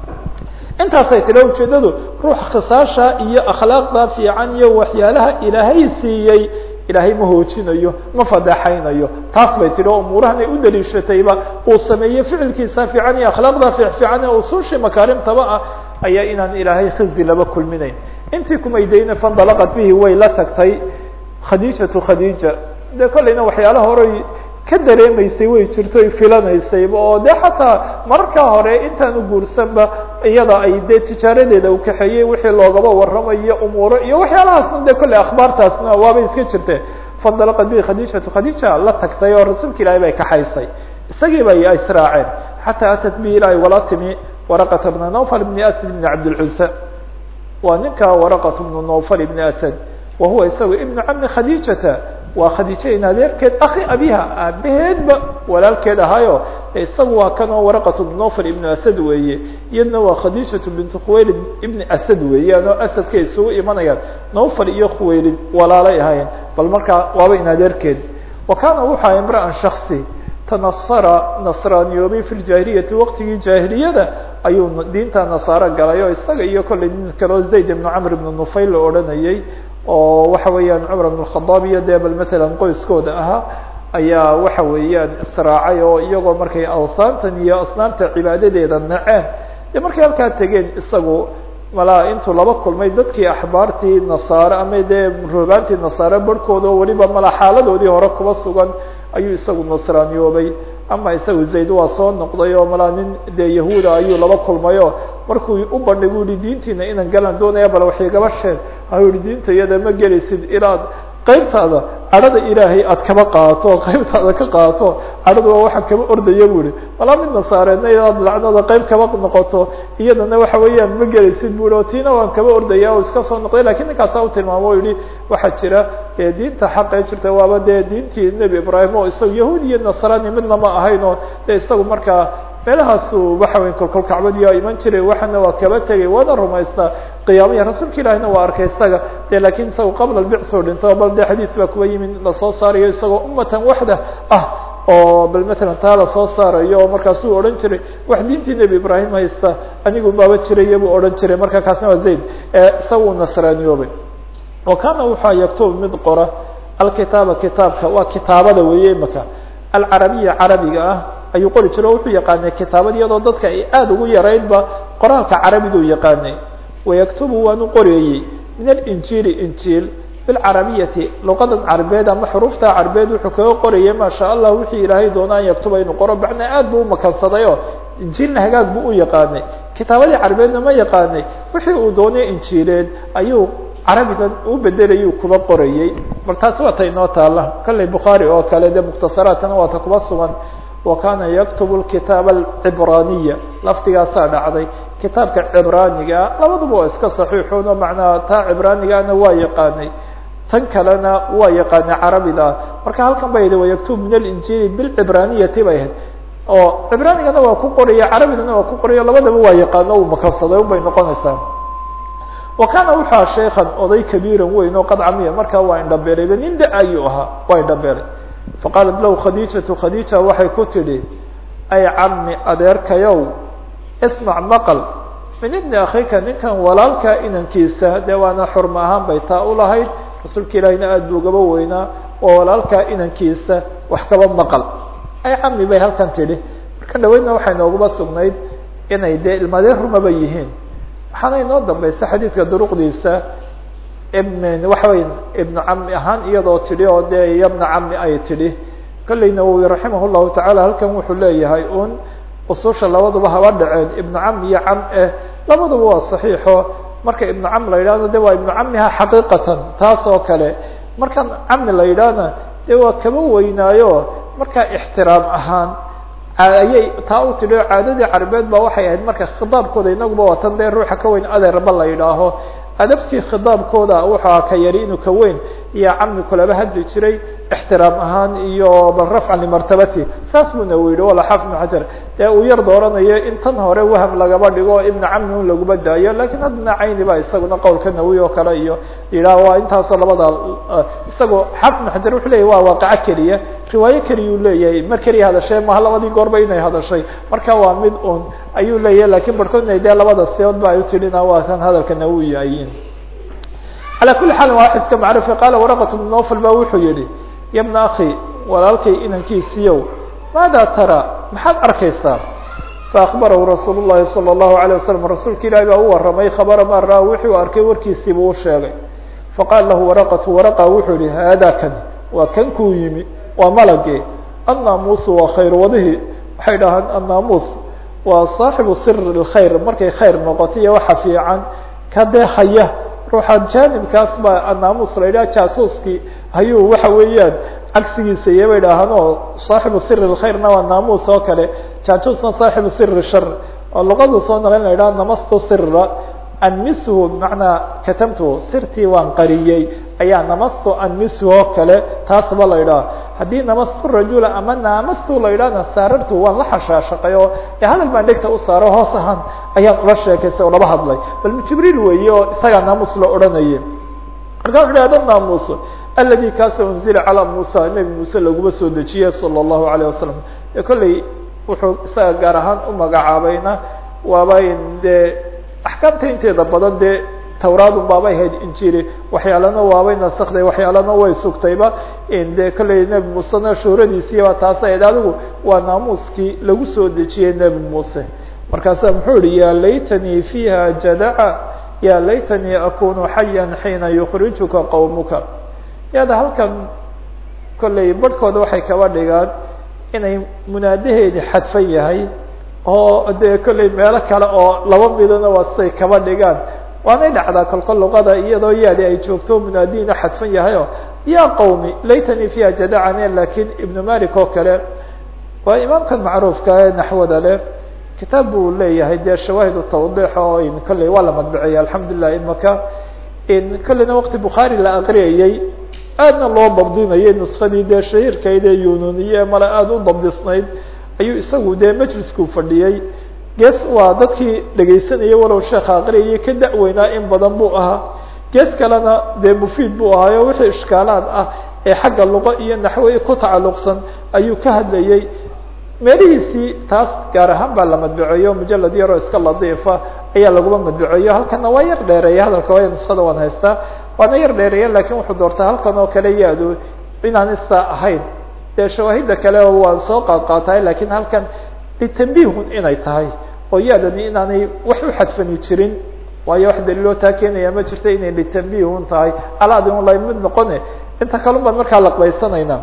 intaasay tiri ujeedadu ruux khisaasha iyo akhlaaqda fiican iyo waxyaalaha ilaahay siiyey ilaahay ma hoojinayo ma fadeexaynayo taas bay tihi oo umuurahan ay u daliishatayba uu sameeyey ficilkiisa fiican iyo akhlaaqda fiican ee usuushii makaarimtaba ah ayaa inaan ilaahay khizi laba kulminayn intii kumaydayna fandalaqad bihi way la tagtay khadiijatu khadiija de kollayna waxyaalaha horey ka dareemaysay way jirto ay filanaysayba oo de xataa mararkaa hore intaan u guursanba iyada ay dee tijaaradeeda u kaxeeyey wixii loogaba warramayo umuuro iyo waxyaalahaasna de kolley akhbaartaasna waabay iska jirteen fandalaqad bihi khadiijatu khadiija la tagtay oo rasuulka ilaahay bay kaxaysay isagii bay israaceen xataa atat bihi ilaahay wala timi waraqata bna nawfal bni asad bni cabdilcusa waa ninka waraqat bnu nawfal ibni asad wa huwa isagu ibnu cami khadiijata waa khadiija in adeerkeed akhi abiha aabaheedba walaalkeed ahaayo isagu waa kanoo waraqat bnu nawfal ibnu asad weeye iyadna waa khadiijatu bintu khuwaylid ibni asad weeyaan oo asadkay isugu imanayaan nawfal iyo khuwaylid walaalay ahaayeen bal markaa waaba in adeerkeed wa kaana wuxu aha imra'an shaksi tanasara nasraaniyoobay fi ljaahiliyati waqtigii jaahiliyada ayuu diinta nasaaro galay oo isaga iyo kollay nin kaleo zayd ibnu camr ibnu nufayl la odhanayay oo waxa weeyaan cumar ibn khadaab iyo dee bal matalan qoyskooda ahaa ayaa waxa weeyaan israacay oo iyagoo markay awsaantan iyo asnaamta cibaadadeeda naceen dee markay halkaa tegeen isagu malaa intuu laba kulmay dadkii axbaartii nasaare ama dee roobaantii nasaare barhkooda oo weliba mala xaaladoodii hore kuba sugan ayuu isagu nasraaniyoobay ama isagu zayd waa soo noqday oo malaa nin dee yahuuda ayuu laba kulmayo markuu u bandhig u yihi diintiina inaan galan doonaya bal wax igaba sheeg ayuu yihi diinta iyada ma gelaysid ilaad qaybtaada cadhada ilaahay aad kaba qaato qaybtaada ka qaato cadhada waa waxaan kaba ordaya bu ihi malaa mid nasaareedna inaad lacnada qayb kaba noqoto iyadana waxa weeyaan ma gelaysid bu ihi oo tiina waan kaba ordaya oo iska soo noqday lakin ninkaasa u tilmaamo o yihi waxaa jira diinta xaqee jirta waaba dee diintii nebi ibraahim oo isaga yahuud iyo nasraani midna ma ahayn oo de isagu markaa meelahaasu waxa weya kolkol kacbadiyaa iman jiray waxana waa kaba tegay waana rumaystaa qiyaamaya rasuulka ilaahina waa arkay isaga de lakin isaga qabla lbicthu dhinto bal de xadiid baa kuba yimid lasoo saarayo isagoo ummatan waxda ah oo bal matalan taa lasoo saarayo oo markaasuu odhan jiray wax diintii nebi ibraahim haysta anigu baaba jiraya buu odhan jiray marka kaasna waa zayd isaga uu nasraaniyoobay wa kaana waxaa yaktubu mid qora alkitaaba kitaabka waa kitaabada weeye imaka alcarabiya carabiga ah ayuu qori jiro o wuxuu yaqaanay kitaabad iyadoo dadka ay aada ugu yaraydba qoraalka carabiduu yaqaanay wayaktubu waanu qorayey min alinjiili injiil bilcarabiyati luqadan carbeed ama xuruufta carbeed wuxuu kaga qorayay maasha allah wixii ilaahay doona an yaktuba inuu qoro macnaa aad buu umakansaday oo injiilna hagaag buu u yaqaanay kitaabadii carbeedna ma yaqaanay wixii uu doonay injiileed ayuu carabigan u bedelayuu kuba qorayey bal taasi waa ta inoo taala kalley bukhaari oo kale dee mukhtasaraadkana waa ta kuba sugan wa kaana yaktubu kitaaba alcibraaniya lafdigaasaa dhacday kitaabka cibraanigaa labaduba waa iska saxiixoon oo macnaha taa cibraanigaana waa yaqaanay tan kalena waa yaqaanay carabida marka halkan ba yihi wayaktubu min alinjiili bilcibraniyati bay ahayd oo cibraanigana waa ku qoraya carabigana waa ku qoraya labadaba waa yaqaano uu makansaday ubay noqonaysaa wa kaana wuxua shaykan oday kabiiran weyn oo qad camiya markaa waa indhabeelayba nin da ayuu ahaa waa indhabeelay faqaalat lahu khadiijatu khadiija waxay ku tidhi ay cami adeerkayow ismac maqal min ibni akhika ninkan walaalka inankiisa dee waana xurma ahaan bay taa u lahayd rasuulka ilaahina aada buu gaba weynaa oo walaalka inankiisa wax kaba maqal ay cami bay halkan tidhi marka dhaweydna waxay nooguba sugnayd inay dee ilmadeen rumaba yihiin waxaana inoo dambaysa xadiidka duruqdiisa waxa wey ibnu cami ahaan iyadoo tidhi oo dee yabna cami ay tidhi kolley nawowi raximah llahu tacaala halkan wuxuu leeyahay un ususha labaduba haba dhaceen ibnu cam iyo cam eh labaduba waa saxiixo marka ibnu cam la yidhahdo de waa ibnu camiha xaqiiqatan taas oo kale markaan camni la yidhaahna dee waa kaba weynaayo markaa ixtiraam ahaan ayay taa u tidhi oo caadadii carbeed ba waxay ahayd marka khidaabkooda inaguba watan dee ruuxa ka weyn adeerba la yidhaaho adabtii khidaabkooda wuxuu ka yari inuu ka weyn iyo camni kulaba hadli jiray ixtiraam ahaan iyo bal rafcan limartabati saas buna u yidhi wala xaafid ibn xajar dee uu yar dooranayo in tan hore waham lagaba dhigo ibna camni un laguma daayo lakiin haddana cayni ba isaguna qowlka nawi oo kale iyo yidhaah waa intaasoo labada isagoo xaafid ibn xajar wuxuu leyahy waa waaqaco keliya riwaayo keliyuu leeyahay mar keliya hadashay maha labadii goorba inay hadashay marka waa mid un ayuu leeyahay lakin barhkoodna dee labada siyood ba ay utidhina waa kan hadalka nawi ayin calى kuli xaal waa xidka macrufi qaala waraqat bn nofal ba wuxuu yihi ya bna akhi walaalkay inankiisiiyow maada tara maxaad arkaysaa faakbarahu rasuul الlahi salى الlahu عalيه waslm rasuulka ilahi baa u waramay khabara ma ra wixii u arkay warkiisiibuu u sheegay faqaala lahu waraqatu waraqa wuxuu yihi haada kan waa kan kuu yimi waa malage annaamuusu waa khayr wadihi waxay dhahaan annaamuus waa saaxibu sir اkhayr markay khayr noqoto iyo waxa fiican ka dee haya ruuxa jaanibkaas baa annaamuus la yidhaha jaasuuskii ayuu waxa weeyaan cagsigiisa iyo bay dhahaan oo saaxibu sir اkhayrna waa naamuus oo kale jaajuusna saaxibu sir shar oo luqadu soo naqlin la yidhaha namastu sira anmishu bimacnaa katamtu sirtii waan qariyey ayaa namastu anmishu oo kale taasba la yidhaha haddii namastu rajula ama naamastu la yidhahna saarartu waan la xashaashaqay oo hadal baan dhegta u saaro hoos ahaan ayaan ula sheekaystay oo laba hadlay bal jibriil weeye oo isagaa naamus la odhanayay marka wuxu hada naamus aladi kaasoo unzila calaa muusa nebi muuse laguma soo dejiyey salى الlahu عalيه wasalam e kolley wuxuu isaga gaar ahaan u magacaabayna waaba dee axkaamta inteeda badan dee tawraadun baabay ahayd injili waxyaalana waabay nasakday waxyaalana way sugtayba de kolley nebi muusena shuhradiisiiba taas ahayd adigu waa naamuuskii lagu soo dejiyey nebi muuse markaasa muxuu yihi ya laytanii fiiha jadaca ya laytanii akunu xaya xiina yukrijuka qowmuka yada halkan kolley barhkooda waxay kaba dhigaan inay munaadaheedi xadfan yahay oo dee kolley meelo kale oo laba midana waa siday kaba dhigaan waanay dhacdaa kolkol luqada iyadoo yaadi ay joogto munaadiina xadfan yahay o ya qowmi laytanii fiiha jadacane lakin ibnu malik oo kale waa imaamkan macruufka ee naxwada leh kitaab buu leeyahay dee shawaahid tawdix oo kolley waa la madbiciyay alxamdulilah imaka kolleyna wakti bukhaari la aqriyayey aadna loo dabdinayay nuskadii dee shahiirkayd ee yununiye male aada u dabdisnayd ayuu isagu dee majliskuu fadhiyey gees waa dadkii dhegaysanayay walow sheekha aqriyayay ka da-weynaa in badan buu ahaa gees kalena dee mufiid buu ahaayo wixii ishkaalaad ah ee xagga luqo iyo naxwe ku tacalluqsan ayuu ka hadlayey meelihiisii taas gaar ahaan baa la madbiceeyo mujalad yaroo iska ladiifa ayaa laguma madbiceeyo halkana waa yar dheereeya hadalka waaya nuskada waan haystaa waana yar dheereeya lakin wuxuu doortaa halkan oo kale yaadu inaan isaa ahayn dee shawaahida kale waan soo qaad qaatahay lakin halkan litanbihun inay tahay oo yaadani inaanay wax u xadfani jirin waayo wax daliiloo taa keenaya ma jirto inay litanbihun tahay alaadi un la mid noqone inta kalun baan markaa laqbaysanayna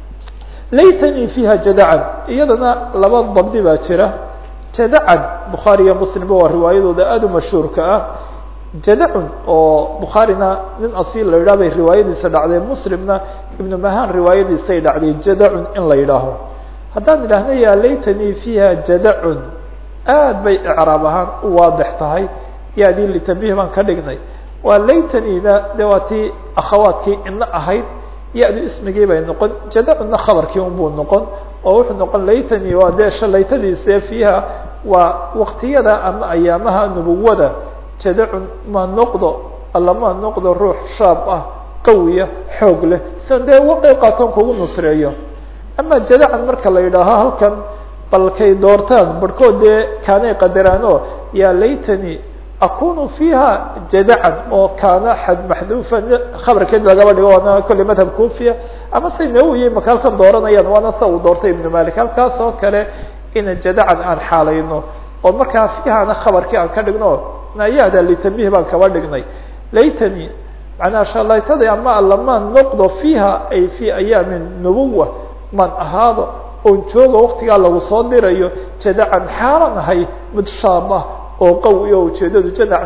laytanii fiiha jadacan iyadana laba dabdi baa jira jadacan bukhaari iyo muslimba waa riwaayadooda aada u mashhuurka ah jadacun oo bukhaarina nin asiil la yidhah bay riwaayadiisa dhacday muslimna ibnu mahan riwaayadiisay dhacday jadacun in la yidhaaho haddaan idhaahna yaa laytanii fiiha jadacun aad bay icraab ahaan u waadix tahay yaadii litanbih baan ka dhignay waa laytaniina de waa tii akhawaadkii ina ahayd ya-du ismigii bay noqon jadacunna khabarkii unbuu noqon oo wuxuu noqon laytanii waa dee shalaytadiise fiiha waa waqtiyada ama ayaamaha nubuwada jadacun ma noqdo alla ma noqdo ruux shaab ah qawiya xoog leh sian dee uga qeyb qaatoon kugu nusreeyo ama jadacan marka la yidhaaho halkan balkay doortaan barhkood dee kaanay qadaraan oo yaa laytanii akunu fiiha jadacan oo kaana xad maxduufa khabarkeed lagaba dhigo waana kolley madhab kufiya ama say nawowiye maka halkan dooranayaan waana sa uu doortay ibnu malik halkaas oo kale ina jadacan aan xaalayno oo markaa fiihana khabarkii aan ka dhigno nayaada litanbih baan kaba dhignay laytani macnaha shalaytadii ama allamaan noqdo fiiha ay fi ayaami nubuwa man ahaado oon jooga waktigaa lagu soo dirayo jadacan xaalan ahay mid shaab ah oo qawi o ujeedadu jadacna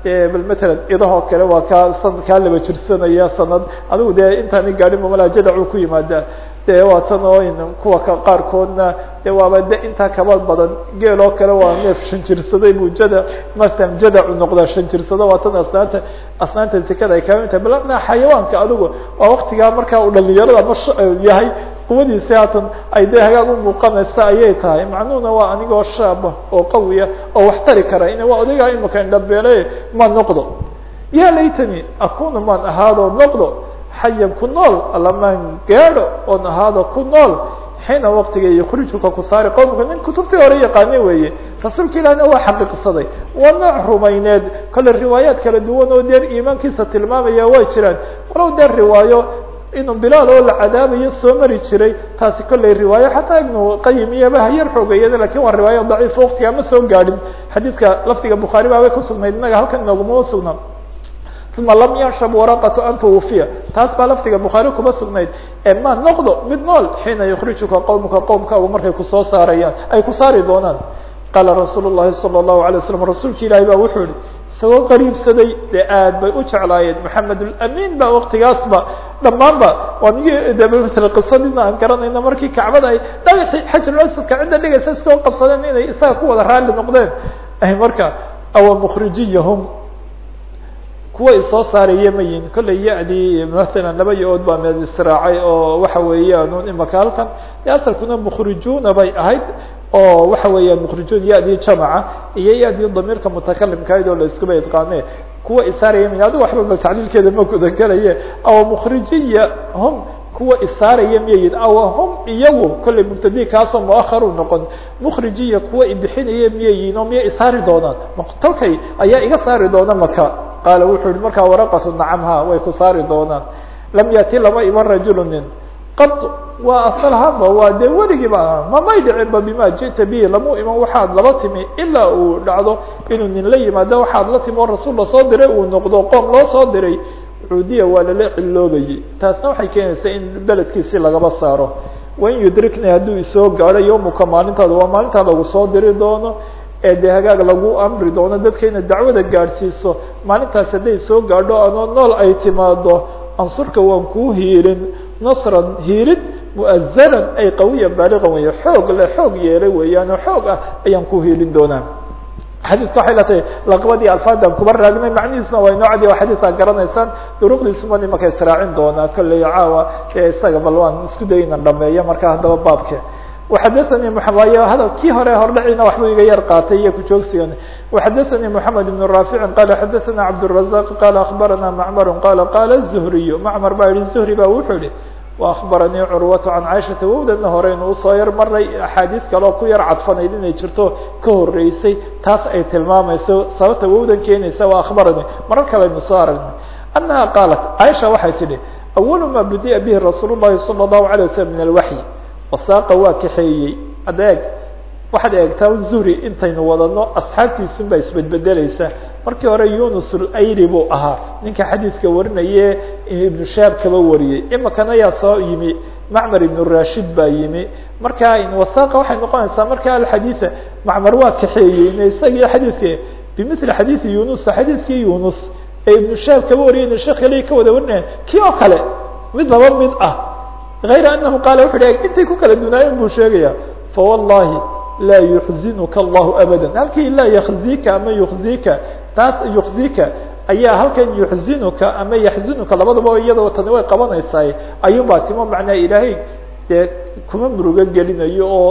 bal matalan idahoo kale waa kaa sanad kaa laba jirsanaya sanad adigu dee intaani gaadhin mamala jadacu ku yimaada dee waa tan oo kuwa qaarkoodna de waaba de intaa kaba badan geel oo kale waa neef shan jirsaday buu jada masalan jadacu noqdaa shan jirsado waa tan asnaanta asnaanta zekada ay kamid tahay bal xayawaanka adigu waa waktigaa markaa uu dhalinyarada ma yahay quwadiisi haatan ay dee hagaag u muuqanaysa ayay tahay macnuhuna waa anigoo shaaba oo qawiya oo wax tari kara in waa odaygaa imika indhabeele ma noqdo ya laytani akuna maan ahaado noqdo xayan ku nool alamaan gaadho oon ahaado ku nool xiina waktiga yukhrijuka ku saari qowmka nin kutubtii hore yaqaane weeye rasuulka ilahina waa xaqiiqsaday waa nooc rumayneed kale riwaayaad kala duwan oo deer iimaankiisa tilmaamaya way jiraan walow deer riwaayo inuu bilaal oo la cadaabayo soo mari jiray taasi kolley riwaayo xataa ibnu qayim iyaba hayar xoogeeyada lakin waa riwaayo daciif waktiga ma soo gaadhin xadiidka lafdiga bukhaari baabay kusugnayd inaga halkan inooguma sugnaa uma lam yanshab waraqatu an twufiya taas baa lafdiga bukhaari kuma sugnayd ee ma noqdo mid nool xiina yukrijuka qowmka qowmkaagu markay kusoo saarayaan ay ku saari doonaan qaala rasuul الlahi salى الlahu alay waslam rasuulka ilaahi ba wuxuu yihi isagoo qariibsaday dee aad bay u jeclaayeen maxamed amin ba waktigaasba dhammaanba waanigi de ml qisadina aan garanayna markii kacbada ay dhagaxii xajaruasadka cidda dhigaysa iskoo qabsadeen inay isaga ku wada raalli noqdeen marka awa mukrijiyahum kuwa isoo saaraya mayin kolley ya-dii matalan laba yo-ood baa meed israacay oo waxa weeyaan imaka halkan de asalkuna mukrijuna bay ahayd oo waxa weeyaan mukrijuun ya-dii jamaca iyo ya-dii damiirka mutakalimkayd oo la iskuba idqaane kuwa isaaraya mayin adigu waxba bal tacliilkeeda ma gudagelaye aw mukrijiya hum kuwa isaaraya miyayin aw hum iyagu kolley mubtadi kaasoo muaharu noqon mukrijiya kuwa ibixinaya miyayin oo miya isaari doonaan maqtolkay ayaa iga saari doona maka qaala wuxuu yihi markaa waraqatu nacamha way ku saari doonaan lam yati lama iman rajulu nin qad waa asalhaba waa dee weligiiba aha mamay dhicinba bima ji'ta bihi lamu iman waxaad laba timi ilaa uu dhacdo inuu nin la yimaado waxaad la timi oo rasuul lasoo diray uu noqdo qoom loo soo diray cuudiya waa lala ciloobayay taasna waxay keenaysaa in beledkiisi lagaba saaro wain yudrikni hadduu isoo gaadho yawmuka maalintaada waa maalintaa lagu soo diri doono ee dee hagaag lagu amri doono dadka inaad dacwada gaadhsiiso maalintaas hadday soo gaadho anoo nool ay timaado ansurka waan kuu hiilin nasran hiilin mu'azanan ay qawiyan baaliqan weeye xoog le xoog yeelay weeyaanoo xoog ah ayaan ku hiilin doonaa xadiidka waxay la tahay laqbadii alfaadaan kuba raagnay macnihiisna waa inoo cadiya xadiidkaa garanaysaan duruqdiisuma nimanka israacin doonaa kolley caawa ee isaga bal waan isku day inan dhameeyo marka haddaba baabke وxadثnي y hadal kii hore hordhacina waxbuu iga yar qaatay iyo kujoogsigan وxadثnي محamed بن رافع qال xadثna cبدالرزاq qال أخbarana معmر qال qال الزهري معmر baa yihi زهري ba wuxuu yihi وأخbaranii curwaة عan caiشhaةa wowdana horeynu usoo yar maray axaadiis kaleo ku yar cadfanayd inay jirto ka horeysay taas ay tilmaamayso sababta wowdan keenaysa waa أخbaranii marar kaleynu soo aragnay أنaha qaalat caiشha waxay tihi أول ma budiأ bه رasuul الlahi صلى الله عليه وسلم من الوحي wasaaqa waa kaxeeyey adeeg waxaad eegtaa zuri intaynu wadano asxaabtiisun baa isbedbedeleysa markii hore yunus ayri buu ahaa ninka xadiidka warinaye ibnu shaab kaba wariyey imikana yaa soo yimi macmar ibnu rashid baa yimi marka wasaaqa waxay noqonaysaa marka alxadiida macmar waa kaxeeyey isagii xadiidka bimili xadiidi yunus xadiidkii yunus ee ibnu shaab kaba wariyay sheekh kale ka wada warinaya kii oo kale mid laba mid ah غayr anahu qaala wuxu hi intay ku kala dunaayeen buu sheegaya fawallahi laa yuxzinuka allahu abada halkii laa yakzika ama yukzika taas yukzika ayaa halkan yuxzinuka ama yaxzinuka labadaba iyadoo tani way qabanaysaa ayuun baa timo macnaa ilaahay dee kuma murugo gelinayo oo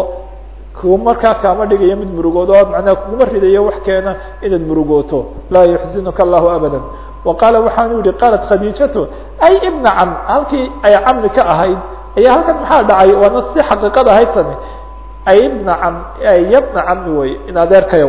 ku markaa kaama dhigayo mid murugood oo macnaa kuguma ridayo wax keena inaad murugooto laa yuxzinuka allahu abada wa qaala waxaanu yihi qaalat khadiijatu ay ibna cam halkii ay camni ka ahayd ayaa halkan maxaa dhacay waana si xaqiiqad ahayd tani ay ibna cam yabna cami wey in adeerkayow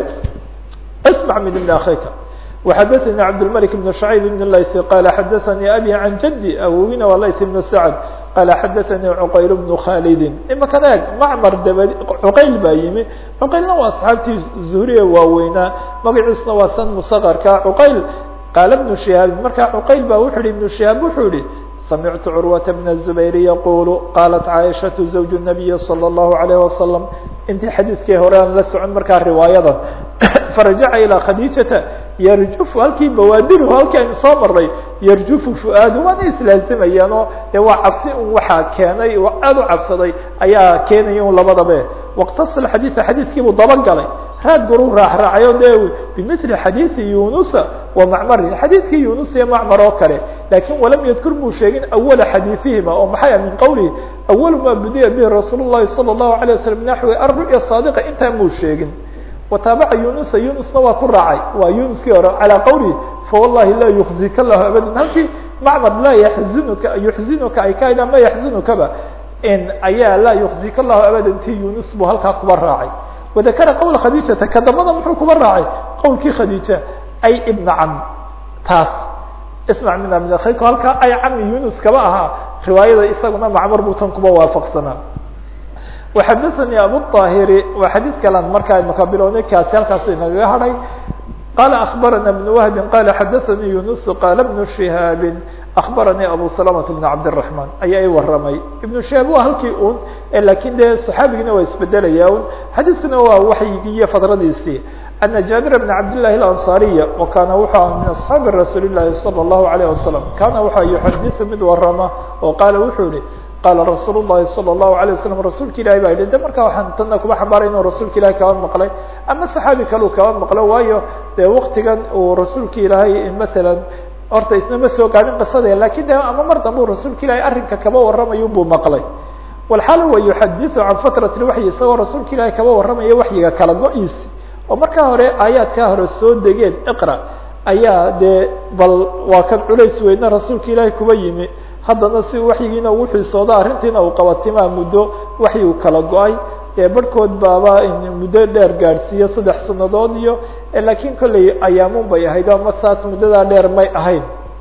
ismac min ibni akhika وxadثnي cabdالملك بن شhعيب بن layث qال xadثnي abي عan jدي awowina waa layث بن سعد qال xadثnي cqayl بن khاldi imakan eeg macmar dab cqayl baa yimi cqaylna waa asxaabtii zuhriye waaweynaa magaciisna waa san msqrka cqayl qaal بن شihaab marka cqayl ba wuxu hi iبن شihaab wuxuu yihi samictu curwaة بن الزubayr yaqul qaalat caaشhaة زawج النabiyi slى الlahu عalيه وasلم intii xadiidkii hore aan la socon markaa riwaayada farajaca ilىa khadiijata yarjufu halkii bawaadiru halkii aynu soo maray yarjufu fuaadu waana islaazimayaan oo dee waa cabsi un waxaa keenay aada u cabsaday ayaa keenaya un labadabe waqtasala xadiida xadiidkiibuu dabagalay raad guruu raacraacay o de bimili xadiidi yunusa wa macmarin xadiidkii yunus iyo macmar oo kale lakin walam yadkur muu sheegin awala xadiiثihima oo maxay min qowlihi awalu ma budiya bihi rasuul الlahi salى الlahu عalيه waslm naxwi aru'ya saadiqa intaa muu sheegin wataabaca yunusa yunusna waa ku raacay waa yunuskii hore calى qowlihi fawallahi laa yukzika lahu abada halkii macmar laa yaxzinuka yuxzinuka ay ka ma yaxzinukaba in ayaa laa yukzika lahu abada ti yunus buu halkaa kuba raacay wadakara qowla khadiijata ka dambana muxuu kuba raacay qowlkii khadiija ay ibna cam taas ismac min min akhayku halkaa ay cami yunus kaba ahaa riwaayada isaguna macmar buu tan kuba waafaqsanaa waxadaثanii abu طaahiri waa xadiid kalan markaa imaka bilownay kaasi halkaasu inagaga hadhay qala akbarana بن whbi qala xadaثanii yunus qala بن شihaabi akbaranii abu سلamة بن cabdالرaحman ayaa i waramay iبن شihaab waa halkii un lakin de صaxaabigiina waa isbedelaya un xadiidkuna waa waxyigii iyo fadradiisii أna jaaبir بن cabdالlahi الأnصاriya وkana wuxuu ah min أصxaabi rasuuli الlahi salى الlahu عalيه wasaلم kana waxa yuxadiث mid warama oo qaala wuxuu yihi qala rasuul الlahi salى الlahu عalيه waslم rasuulka ilahi baa yihi de marka waxaan tana kuba xambaaray inuu rasuulka ilahi kaba maqlay ama saxaabi kaleu kaba maqlo waayo dee waktigan uu rasuulka ilaahay matalan horta isna ma soo gaadhin qisade lakin de ama mar dambe u rasuulka ilahi arrinka kaba warramayo buu maqlay walxaal wa yuxadiثu can fatrati waxyi isagoo rasuulka ilahi kaba warramaya waxyiga kala go-iisi oo markaa hore aayaadkaa hore soo degeen iqra ayaa dee bal waa kan culays weyna rasuulka ilaahi kuba yimi haddana si waxyigiina ugu xiisoodo arrintiina uu qabatimaa muddo waxyigu kala go-ay dee barhkood baaba muddo dheer gaadhsiiyo saddex sanadood iyo lakin kolley ayaamun bay ahayd ama saas muddadaa dheer may ahayn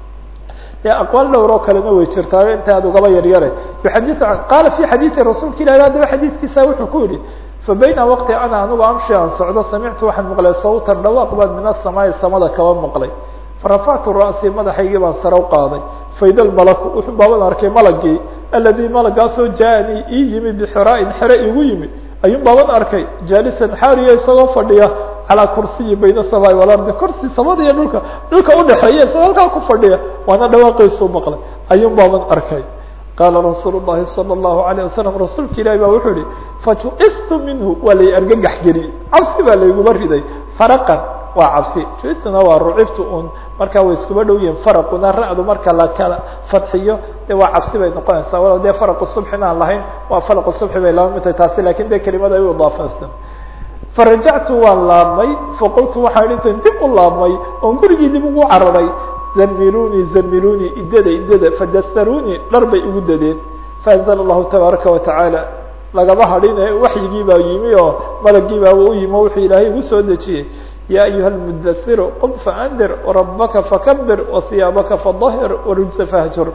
dee aqwaal dhowr oo kalena way jirtaa inta aad ugaba yaryare yuxadiu qaala fi xadiidi rasuulka ilahi haddaba xadiidkiisa wuxuu ku yihi fabayna waqti ana anigu amshi aan socdo samictu waxaan maqlay sawtan dhawaaq baan min asamaai samada kaba maqlay farafactu ra'sii madaxaygii baan sare u qaaday faida lmalaku wuxuu baaban arkay malagii aladii malagaasoo jaaanii ii yimi bixiraain xere igu yimi ayuun baaban arkay jaalisan xaariya isagoo fadhiya calaa kursiyi bayna samaai walardi kursi samada iyo dhulka dhulka udhexeeya isagoo halkaa ku fadhiya waana dhawaaqiisuu maqlay ayuun baaban arkay qaala rasuul الlahi salى الlahu عalيه wasalam rasuulka ilahi ba wuxuu yihi fajuistu minhu waa lay argagax geliyey cabsi baa layguma riday faraqan waa cabsi juistuna waa rucibtu un markaa way iskuba dhow yihin faraquna ra-du marka la kala fadxiyo de waa cabsi bay noqonaysaa walow dee faraqu subxin aan lahayn waa faraqu subxi bay laba midtahay taasi lakin de kelimada ay u idaafeysan farajactu waan laabmay faqultu waxaan intan dib u laabmay oon gurigii dib ugu cararay zamiluni zamiluni idada idada fadasaruni dhar bay igu dadeen faanzla allahu tabaaraka watacaala lagama hadhine waxyigii baa yimi oo malagii baa u yimi wuxuu ilaahay igu soo dejiyey ya ayuha lmudasiru qum faandir rabaka fakabir wahiyaabaka fadahir warujsa fahjur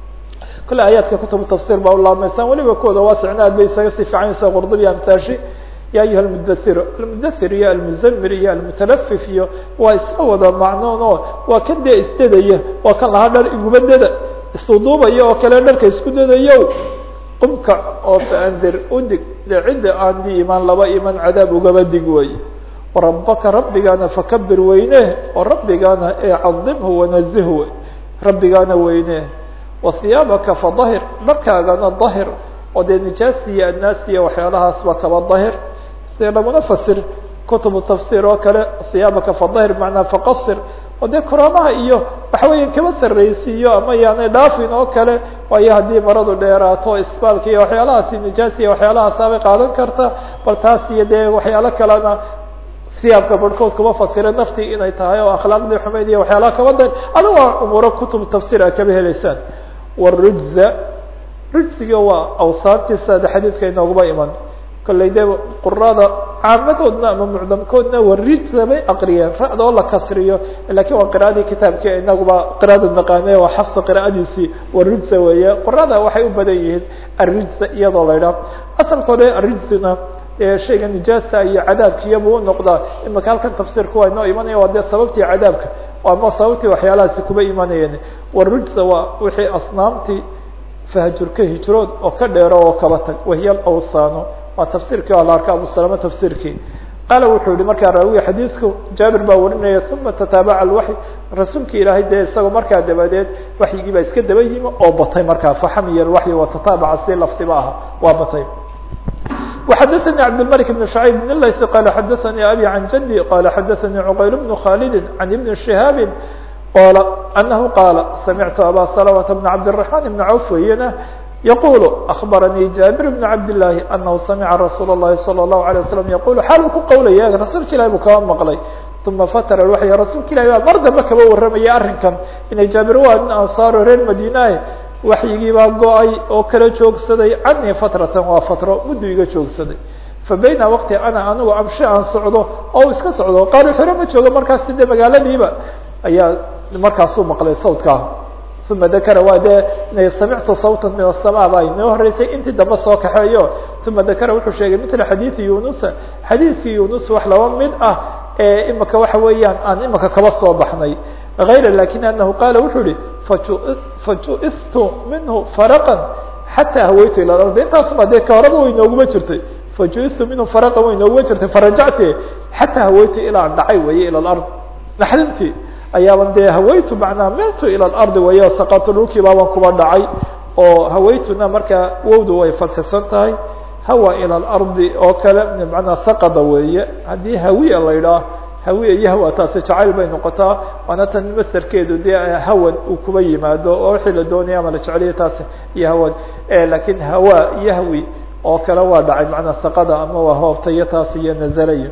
kole aayaadka kutubu tafsir baa ulaabmaysaan weliba kooda waasicna aad bay isaga sii fiicanaysa qurdubi amtaashi ya ayuha almudasir almudasir iyo almuzamir iyo almutalafif iyo waa isla wada macnoon oo waa kan dee isdadaya waa kan lahaa dhar iguma dada isduduubaya oo kale dharka isku dadayo qumka oo faandir udig dee cidda aan di imaan laba iman cadaab ugaba dig wey warabaka rabbigaana fakabir weyne oo rabbigaana ee cadimhu wanazih wey rabbigaana weyne wahiyaabaka fadahir dharkaagana dahir oo dee nijaasi iyo adnaasi iyo waxyaalahaasba kaba dahir sida laguna fasir kutubu tafsir oo kale hiyaabaka fadahir macnaa faqasir oo dee kuraamaha iyo waxa weya kaba sarraysiiyo ama yaanay dhaafin oo kale waayo haddii maradu dheeraato isbaalka iyo waxyaalahaasi nijaasi iyo waxyaalahaasabay qaadan karta bal taas iyo dee waxyaalo kalena siyaabka barhkood kuba fasira naftii inay tahay oo akhlaaqdii xumayd iyo waxyaalaha kaba da adigo umuuro kutub tafsir a kaba helaysaan warujza rujsiga waa awsaantiisa de xadiidka inooguba iman kollay de qurada caamadoodna ama mucdamkoodna warijza bay aqriyeen ra-da oo la kasriyo lakin waa qira'adii kitaabkii inaguba qira'ada naqaane waa xafsa qira'adiisii warujza weeye qurada waxay u badan yihiin arijza iyadoo la idhaah asalkoode arijzina shayga nijaasa iyo cadaabkiiyabuu unoqdaa imaka halkan tafsiirka waa inoo imanaya waa dee sababtii cadaabka ama sababtii waxyaalahaasi kuba imanayeen warujza waa wixii asnaamtii fahjurka hijrood oo ka dheero oo kaba tag wahiya alawsaano waa tafsiirkii waa la arka abu salama tafsiirkii qaala wuxuu yihi markaa raawiga xadiidku jaabir baa warinaya uma tataabaca alwaxy rasuulka ilaahay dee isagoo markaa dabadeed waxyigii baa iska daba yimi oo batay markaa faxamiya alwaxyi watataabaca si laftiba aha waa batay وxdثnي cبدالملك بن شعيب بن lyث qال xdثnي أbي عن جدي qال xdثnي عqyل بن khالد عن بن شهاaب qال أنه qال سمعت أbا سلمة بن عبدالرحمن بن عوف weyna يقول أخبرني جابر بن عبد الله أنه سمع رsuuل اللhi صلى الله عليه وسلم يقول xaal ku qowlaya رasuulka ilahi buu kaba mqلay ثuma ftr الوحي rasuulka ilahi baa mar dambe kaba waramaya arrinkan inay jaabir waa nin ansaaro reer madinae waxyigii baa go-ay oo kala joogsaday canii fatratan waa fatro muddu iga joogsaday fa bayna waqti ana anigu amshi aan socdo oo iska socdo qaari xero ma joogo markaas de magaaladiiba ayaa markaasuu maqlay sawtkaa uma dakara waa dee samictu sawtan min asama baa inoo horeysay intii dambe soo kaxeeyo uma dakara wuxuu sheegay mila xadiidi yunusa xadiidkii yunus wax laba mid ah ee imika waxa weeyaan aan imika kaba soo baxnay غayr lakin anahu qaala wuxuu yihi fajuistu minhu faraqan xataa hawaytu ila ardi intaasuma dee ka horaba way nooguma jirtay fajuistu minhu faraqan way nooguma jirtay farajacti xataa hawaytu ilaan dhacay weeye ila lard naxdintii ayaaban dee hawaytu macnaa miltu ila lardi weeye saqatu dhulkii baaban kuba dhacay oo hawaytuna markaa wowdu way fadxisan tahay hawa ila lardi oo kale manaa saqada weeye haddii hawiya la idhaah hawiya iyo hawa taasi jacayl bay noqotaa waana tan maserkeedu dee hawan uu kuba yimaado oo wixii la doonaya ama la jeceliya taasi iyo hawan lakin hawa iyo hawi oo kale waa dhacay macnaa saqada ama waa hoobtayo taas iyo nazalayo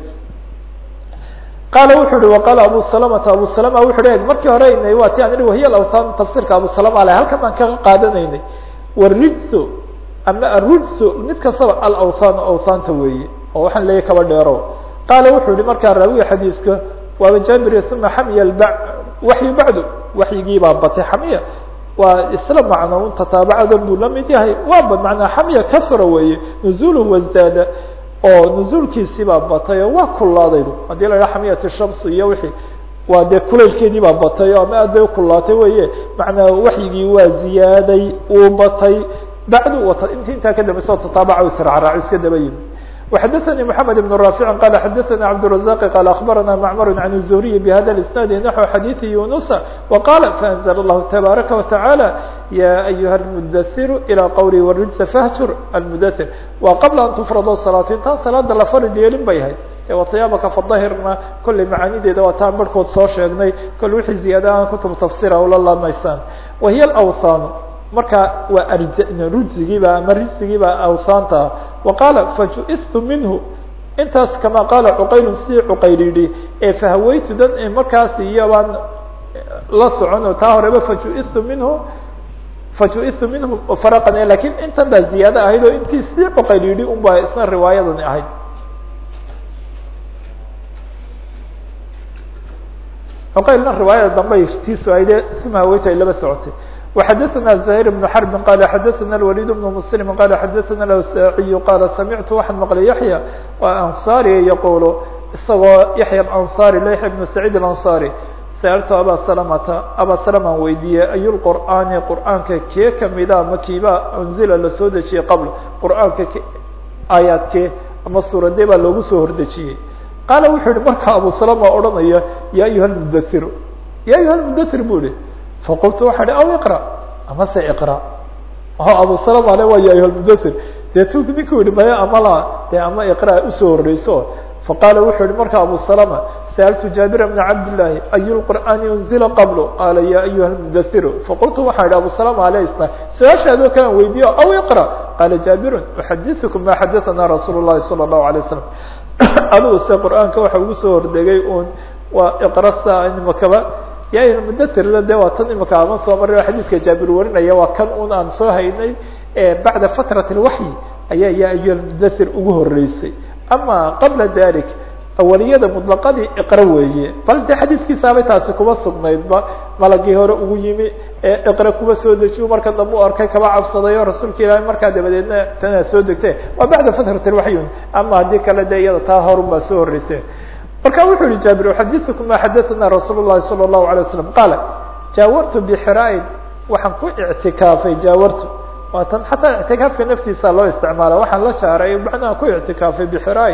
qaala wuxu uhi waqaala abu salamata abu salama wuxu hi markii hore inay waa ti an ihi wahiya awthan tafsirka abu salama ale halkan baan kaga qaadanaynay warijsu ama arujsu mid kastaba alawthan awthaanta weeye oo waxaan leeyahy kaba dheero qaala wuxuu yihi markaa raawiga xadiiska waaba jaabir uma xamiya waxyu bacdu waxyigii baa batay xamiya waa isla macno tataabacadan buu la mid yahay waaba manaa xamiya kasra weeye nuzulu wasdaada oo nuzuulkiisii baa batay oo waa kulaaday haddii la idhaha xamiyat shams iyo wixii waa dee kulaylkeedii baa batay o ama aad bay ukulaatay weye macnaa waxyigii waa ziyaaday uu batay bacdu wata inti intaa ka dambaysa oo tataabaca israacraac iska daba yimi وxdثnي محمد بن رافع قال xdثnا عبدالرزاق قال أخبرنا معمر عن الزهري بhذا الاسناد نحو حديث يونس وقال فأنزل الله تبارك وتعالى يا أيها المدثر إلى qولي والرجس فاhjر المدثر wa qبل أن تفرض الصلاة intaan saلاada la fard yeelin bay ahayd وثياabka فdahirna kollay macaanideeda waa taan barhkood soo sheegnay kol wixii ziyaada aan kutub tafsira ula lamaysaan وهiy الأwثان marka waa rujsigiiba ama rijsigiiba awsaanta wa qaala fajuistu minhu intaas kama qaala cuqaylu sidii cuqayl yidhi ee fahawaytu dad markaas iyobaan la socono taa horeba fajuistu minhu fajuistu minhu faraqan lakin intan baa ziyaado ahayd oo intii sidii cuqayl yidhi un baa isna riwaayadani ahayd cuqaylna riwaayada dambay tiisu ahayde uma hawaytu ay laba socotay وxdثna زهير بن حرب qال xdثna الوليد بن مسلم qال xdثna الأوساعي qال سمعت waxaan mqلay يحيى waa أنصاrي يقول isagoo يحيى الأنصاري ليحيى بن سعيد الأنصاري سألت abا سلمةa abا سلمan weydiiyey أي القرآن قرآaنka kee kamida ma kiiba أنزila lasoo dejiyey qبل قرآaنka aaيaadkee ama suuradee baa loogu soo hordejiyey qاaل wuxuu yihi marka abو سلمة odhanaya يا أيuهa المدثر يا أيuهa المدثر bu ihi faqultu waxa hi aw iqra amase iqra o abu salama ale waa ya ayuha lmudathir deetu ninkuu yihi maya amala dee ama iqra usoo horeyso faqaala wuxuu yihi marka abu salama sa'altu jaabira bna cabdillaahi ayu lqur'aani unzila qablo qaala ya ayuha lmudathiru faqultu waxaa yihi abu salama ale isna su-aashaadoo kalan weydiiyo aw iqra qaala jaabirun uxadiثukum ma xadaثana rasuul الlahi salى الlahu alيه wasalam adigu se qur'aanka waxa ugu soo hordegay un waa iqra sa nimakaba ya mudathirna de waa tan imika aman soo maray xadiidka jaabir warinaya waa kan un aan soo haynay bacda fatrat اlwaxyi ayaa ya ayuha mudathir ugu horeysay ama qabla dalik awaliyada muطlaqadii iqra weeye bal de xadiidkiisaabay taasi kuma sugnaydba malagii hore ugu yimi iqra kuba soo dejiyo marka dambe u arkay kaba cabsaday o rasuulka ilaahay markaa dabadeedna tanaa soo degte waa bacda fatrat اlwaxyi ama haddii kale de iyada taa horun baa soo horeyse marka wuxuu yihi jaabir uxadiثukum ma xadaثana rasuul الlahi salى الlahu عalيه waslم qaala jaawartu bxraain waxaan ku ictikaafay jaawartu waa tan xataa ictikaafka naftiisa loo isticmaala waxaan la jaaray macnaha ku ictikaafay bxraain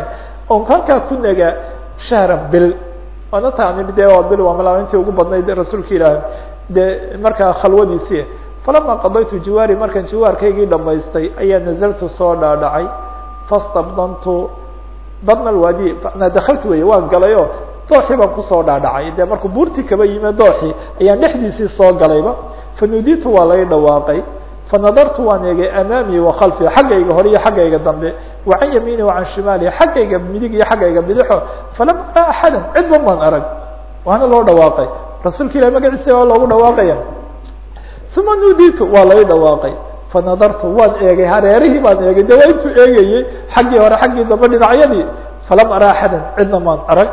oon halkaa ku nagaa shahran bil waana taani de waa bil waa malaamintii ugu badnayd rasuulka ilaahi de markaa khalwadiisii falama qadaytu jiwaari markaan jiwaarkaygii dhamaystay ayaa nazaltu soo dhaadhacay fastabdantu badna alwaadi manaa dakaltu wey waan galay oo dooxii baan kusoo dhaadhacay de markuu buurtii kaba yime dooxii ayaan dhexdiisii soo galayba fanuditu waa lay dhawaaqay fanadartu waan eegay amaamii wa khalfi xaggayga hore iyo xaggayga dambe wa can yamiini wa can shimaali xaggayga midig iyo xaggayga bidixo falam ara axadan cidba maan arag waana loo dhawaaqay rasuulka ilahi magaciisa waa loogu dhawaaqaya uma nuditu waa lay dhawaaqay fanadartu waan eegay hareerihii baan eegay de waa intuu eegayey xaggii hore xaggii dambe dhinacyadii falam ara axadan cidna maan arag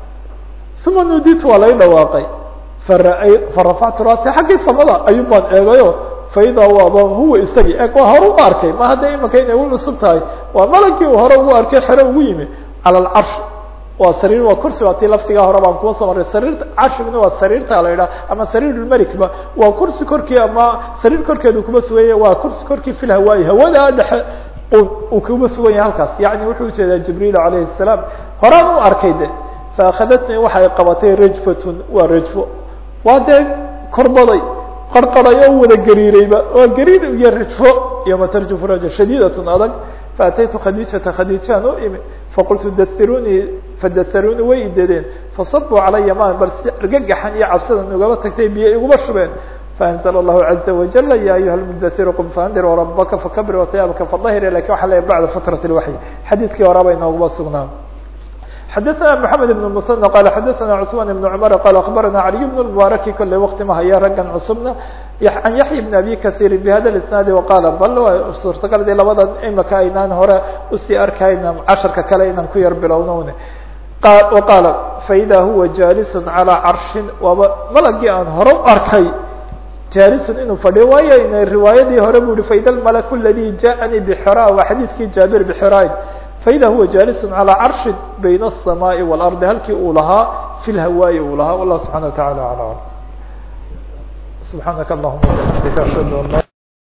uma nuditu waa lay dhawaaqay fara farafactu raasi xaggii samada ayuun baan eegayo faidaa waaba huwa isagii eg waa hore u arkay ma hadda imaka inay u cusub tahay waa malagii uu hore ugu arkay xere ugu yimi cala alcarsh waa sariir waa kursi waa tii laftigaa hore baan kuwa soo maray sariirta carshiguna waa sariirta la idhaha ama sariirulmelikba waa kursi korkii ama sariir korkeedu kuma suganya waa kursi korkii fil hawaayi hawada dhexe uu kuma sugan yahay halkaas yani wuxuu ujeedaa jibriil calayhi الsalaam horaan u arkay de faakhadatnii waxay qabatay rajfatun waa rajfo waa dee korbaday qarqaray oo wada gariirayba waa gariir iyo rajfo yoma tarjufu raja shadiidatun adag faataytu khadiijata khadiijaan u imi faqultu dairunii fadaharunii way idadeen fasabuu calaya ma bal si argagaxan iyo cabsadan ugaba tagtay biyo iguma shubeen faanzla allahu caza wajala ya ayuha lmudairu qum faandir rabaka fakabir wahiyaabaka fadahir lakin waxa le bacda fatrat lwaxyi xadiidkii horaba inooguma sugnaa xadaثna mحamed بن msنى qal xadaثna cثman بن cmr qal aخbarana عaliي بن mbaraki kole wakti ma haya raggan cusubna an yaحya بn abi kaثيiri bhada isnaadi waqaala bal suurtagal de labadan imika aynaan hore usii arkayna casharka kale inaan ku yar bilowno qaala faida huwa jalis calى carشhin waaba malagii aan hore u arkay jalisun inuu fadhiyo waayo ina riwaayadii hore bu hi faida اmalk اladي jaءanii bxra waa xadiidkii jaabir bxrayn faida huwa jalis calى carshi bayna الsamaaءi wاlardi halkii uu lahaa fi lhawaayi uu lahaa wallah subxana wa taعala alى alam subxaanaka allahuma bxamdika ashhadu an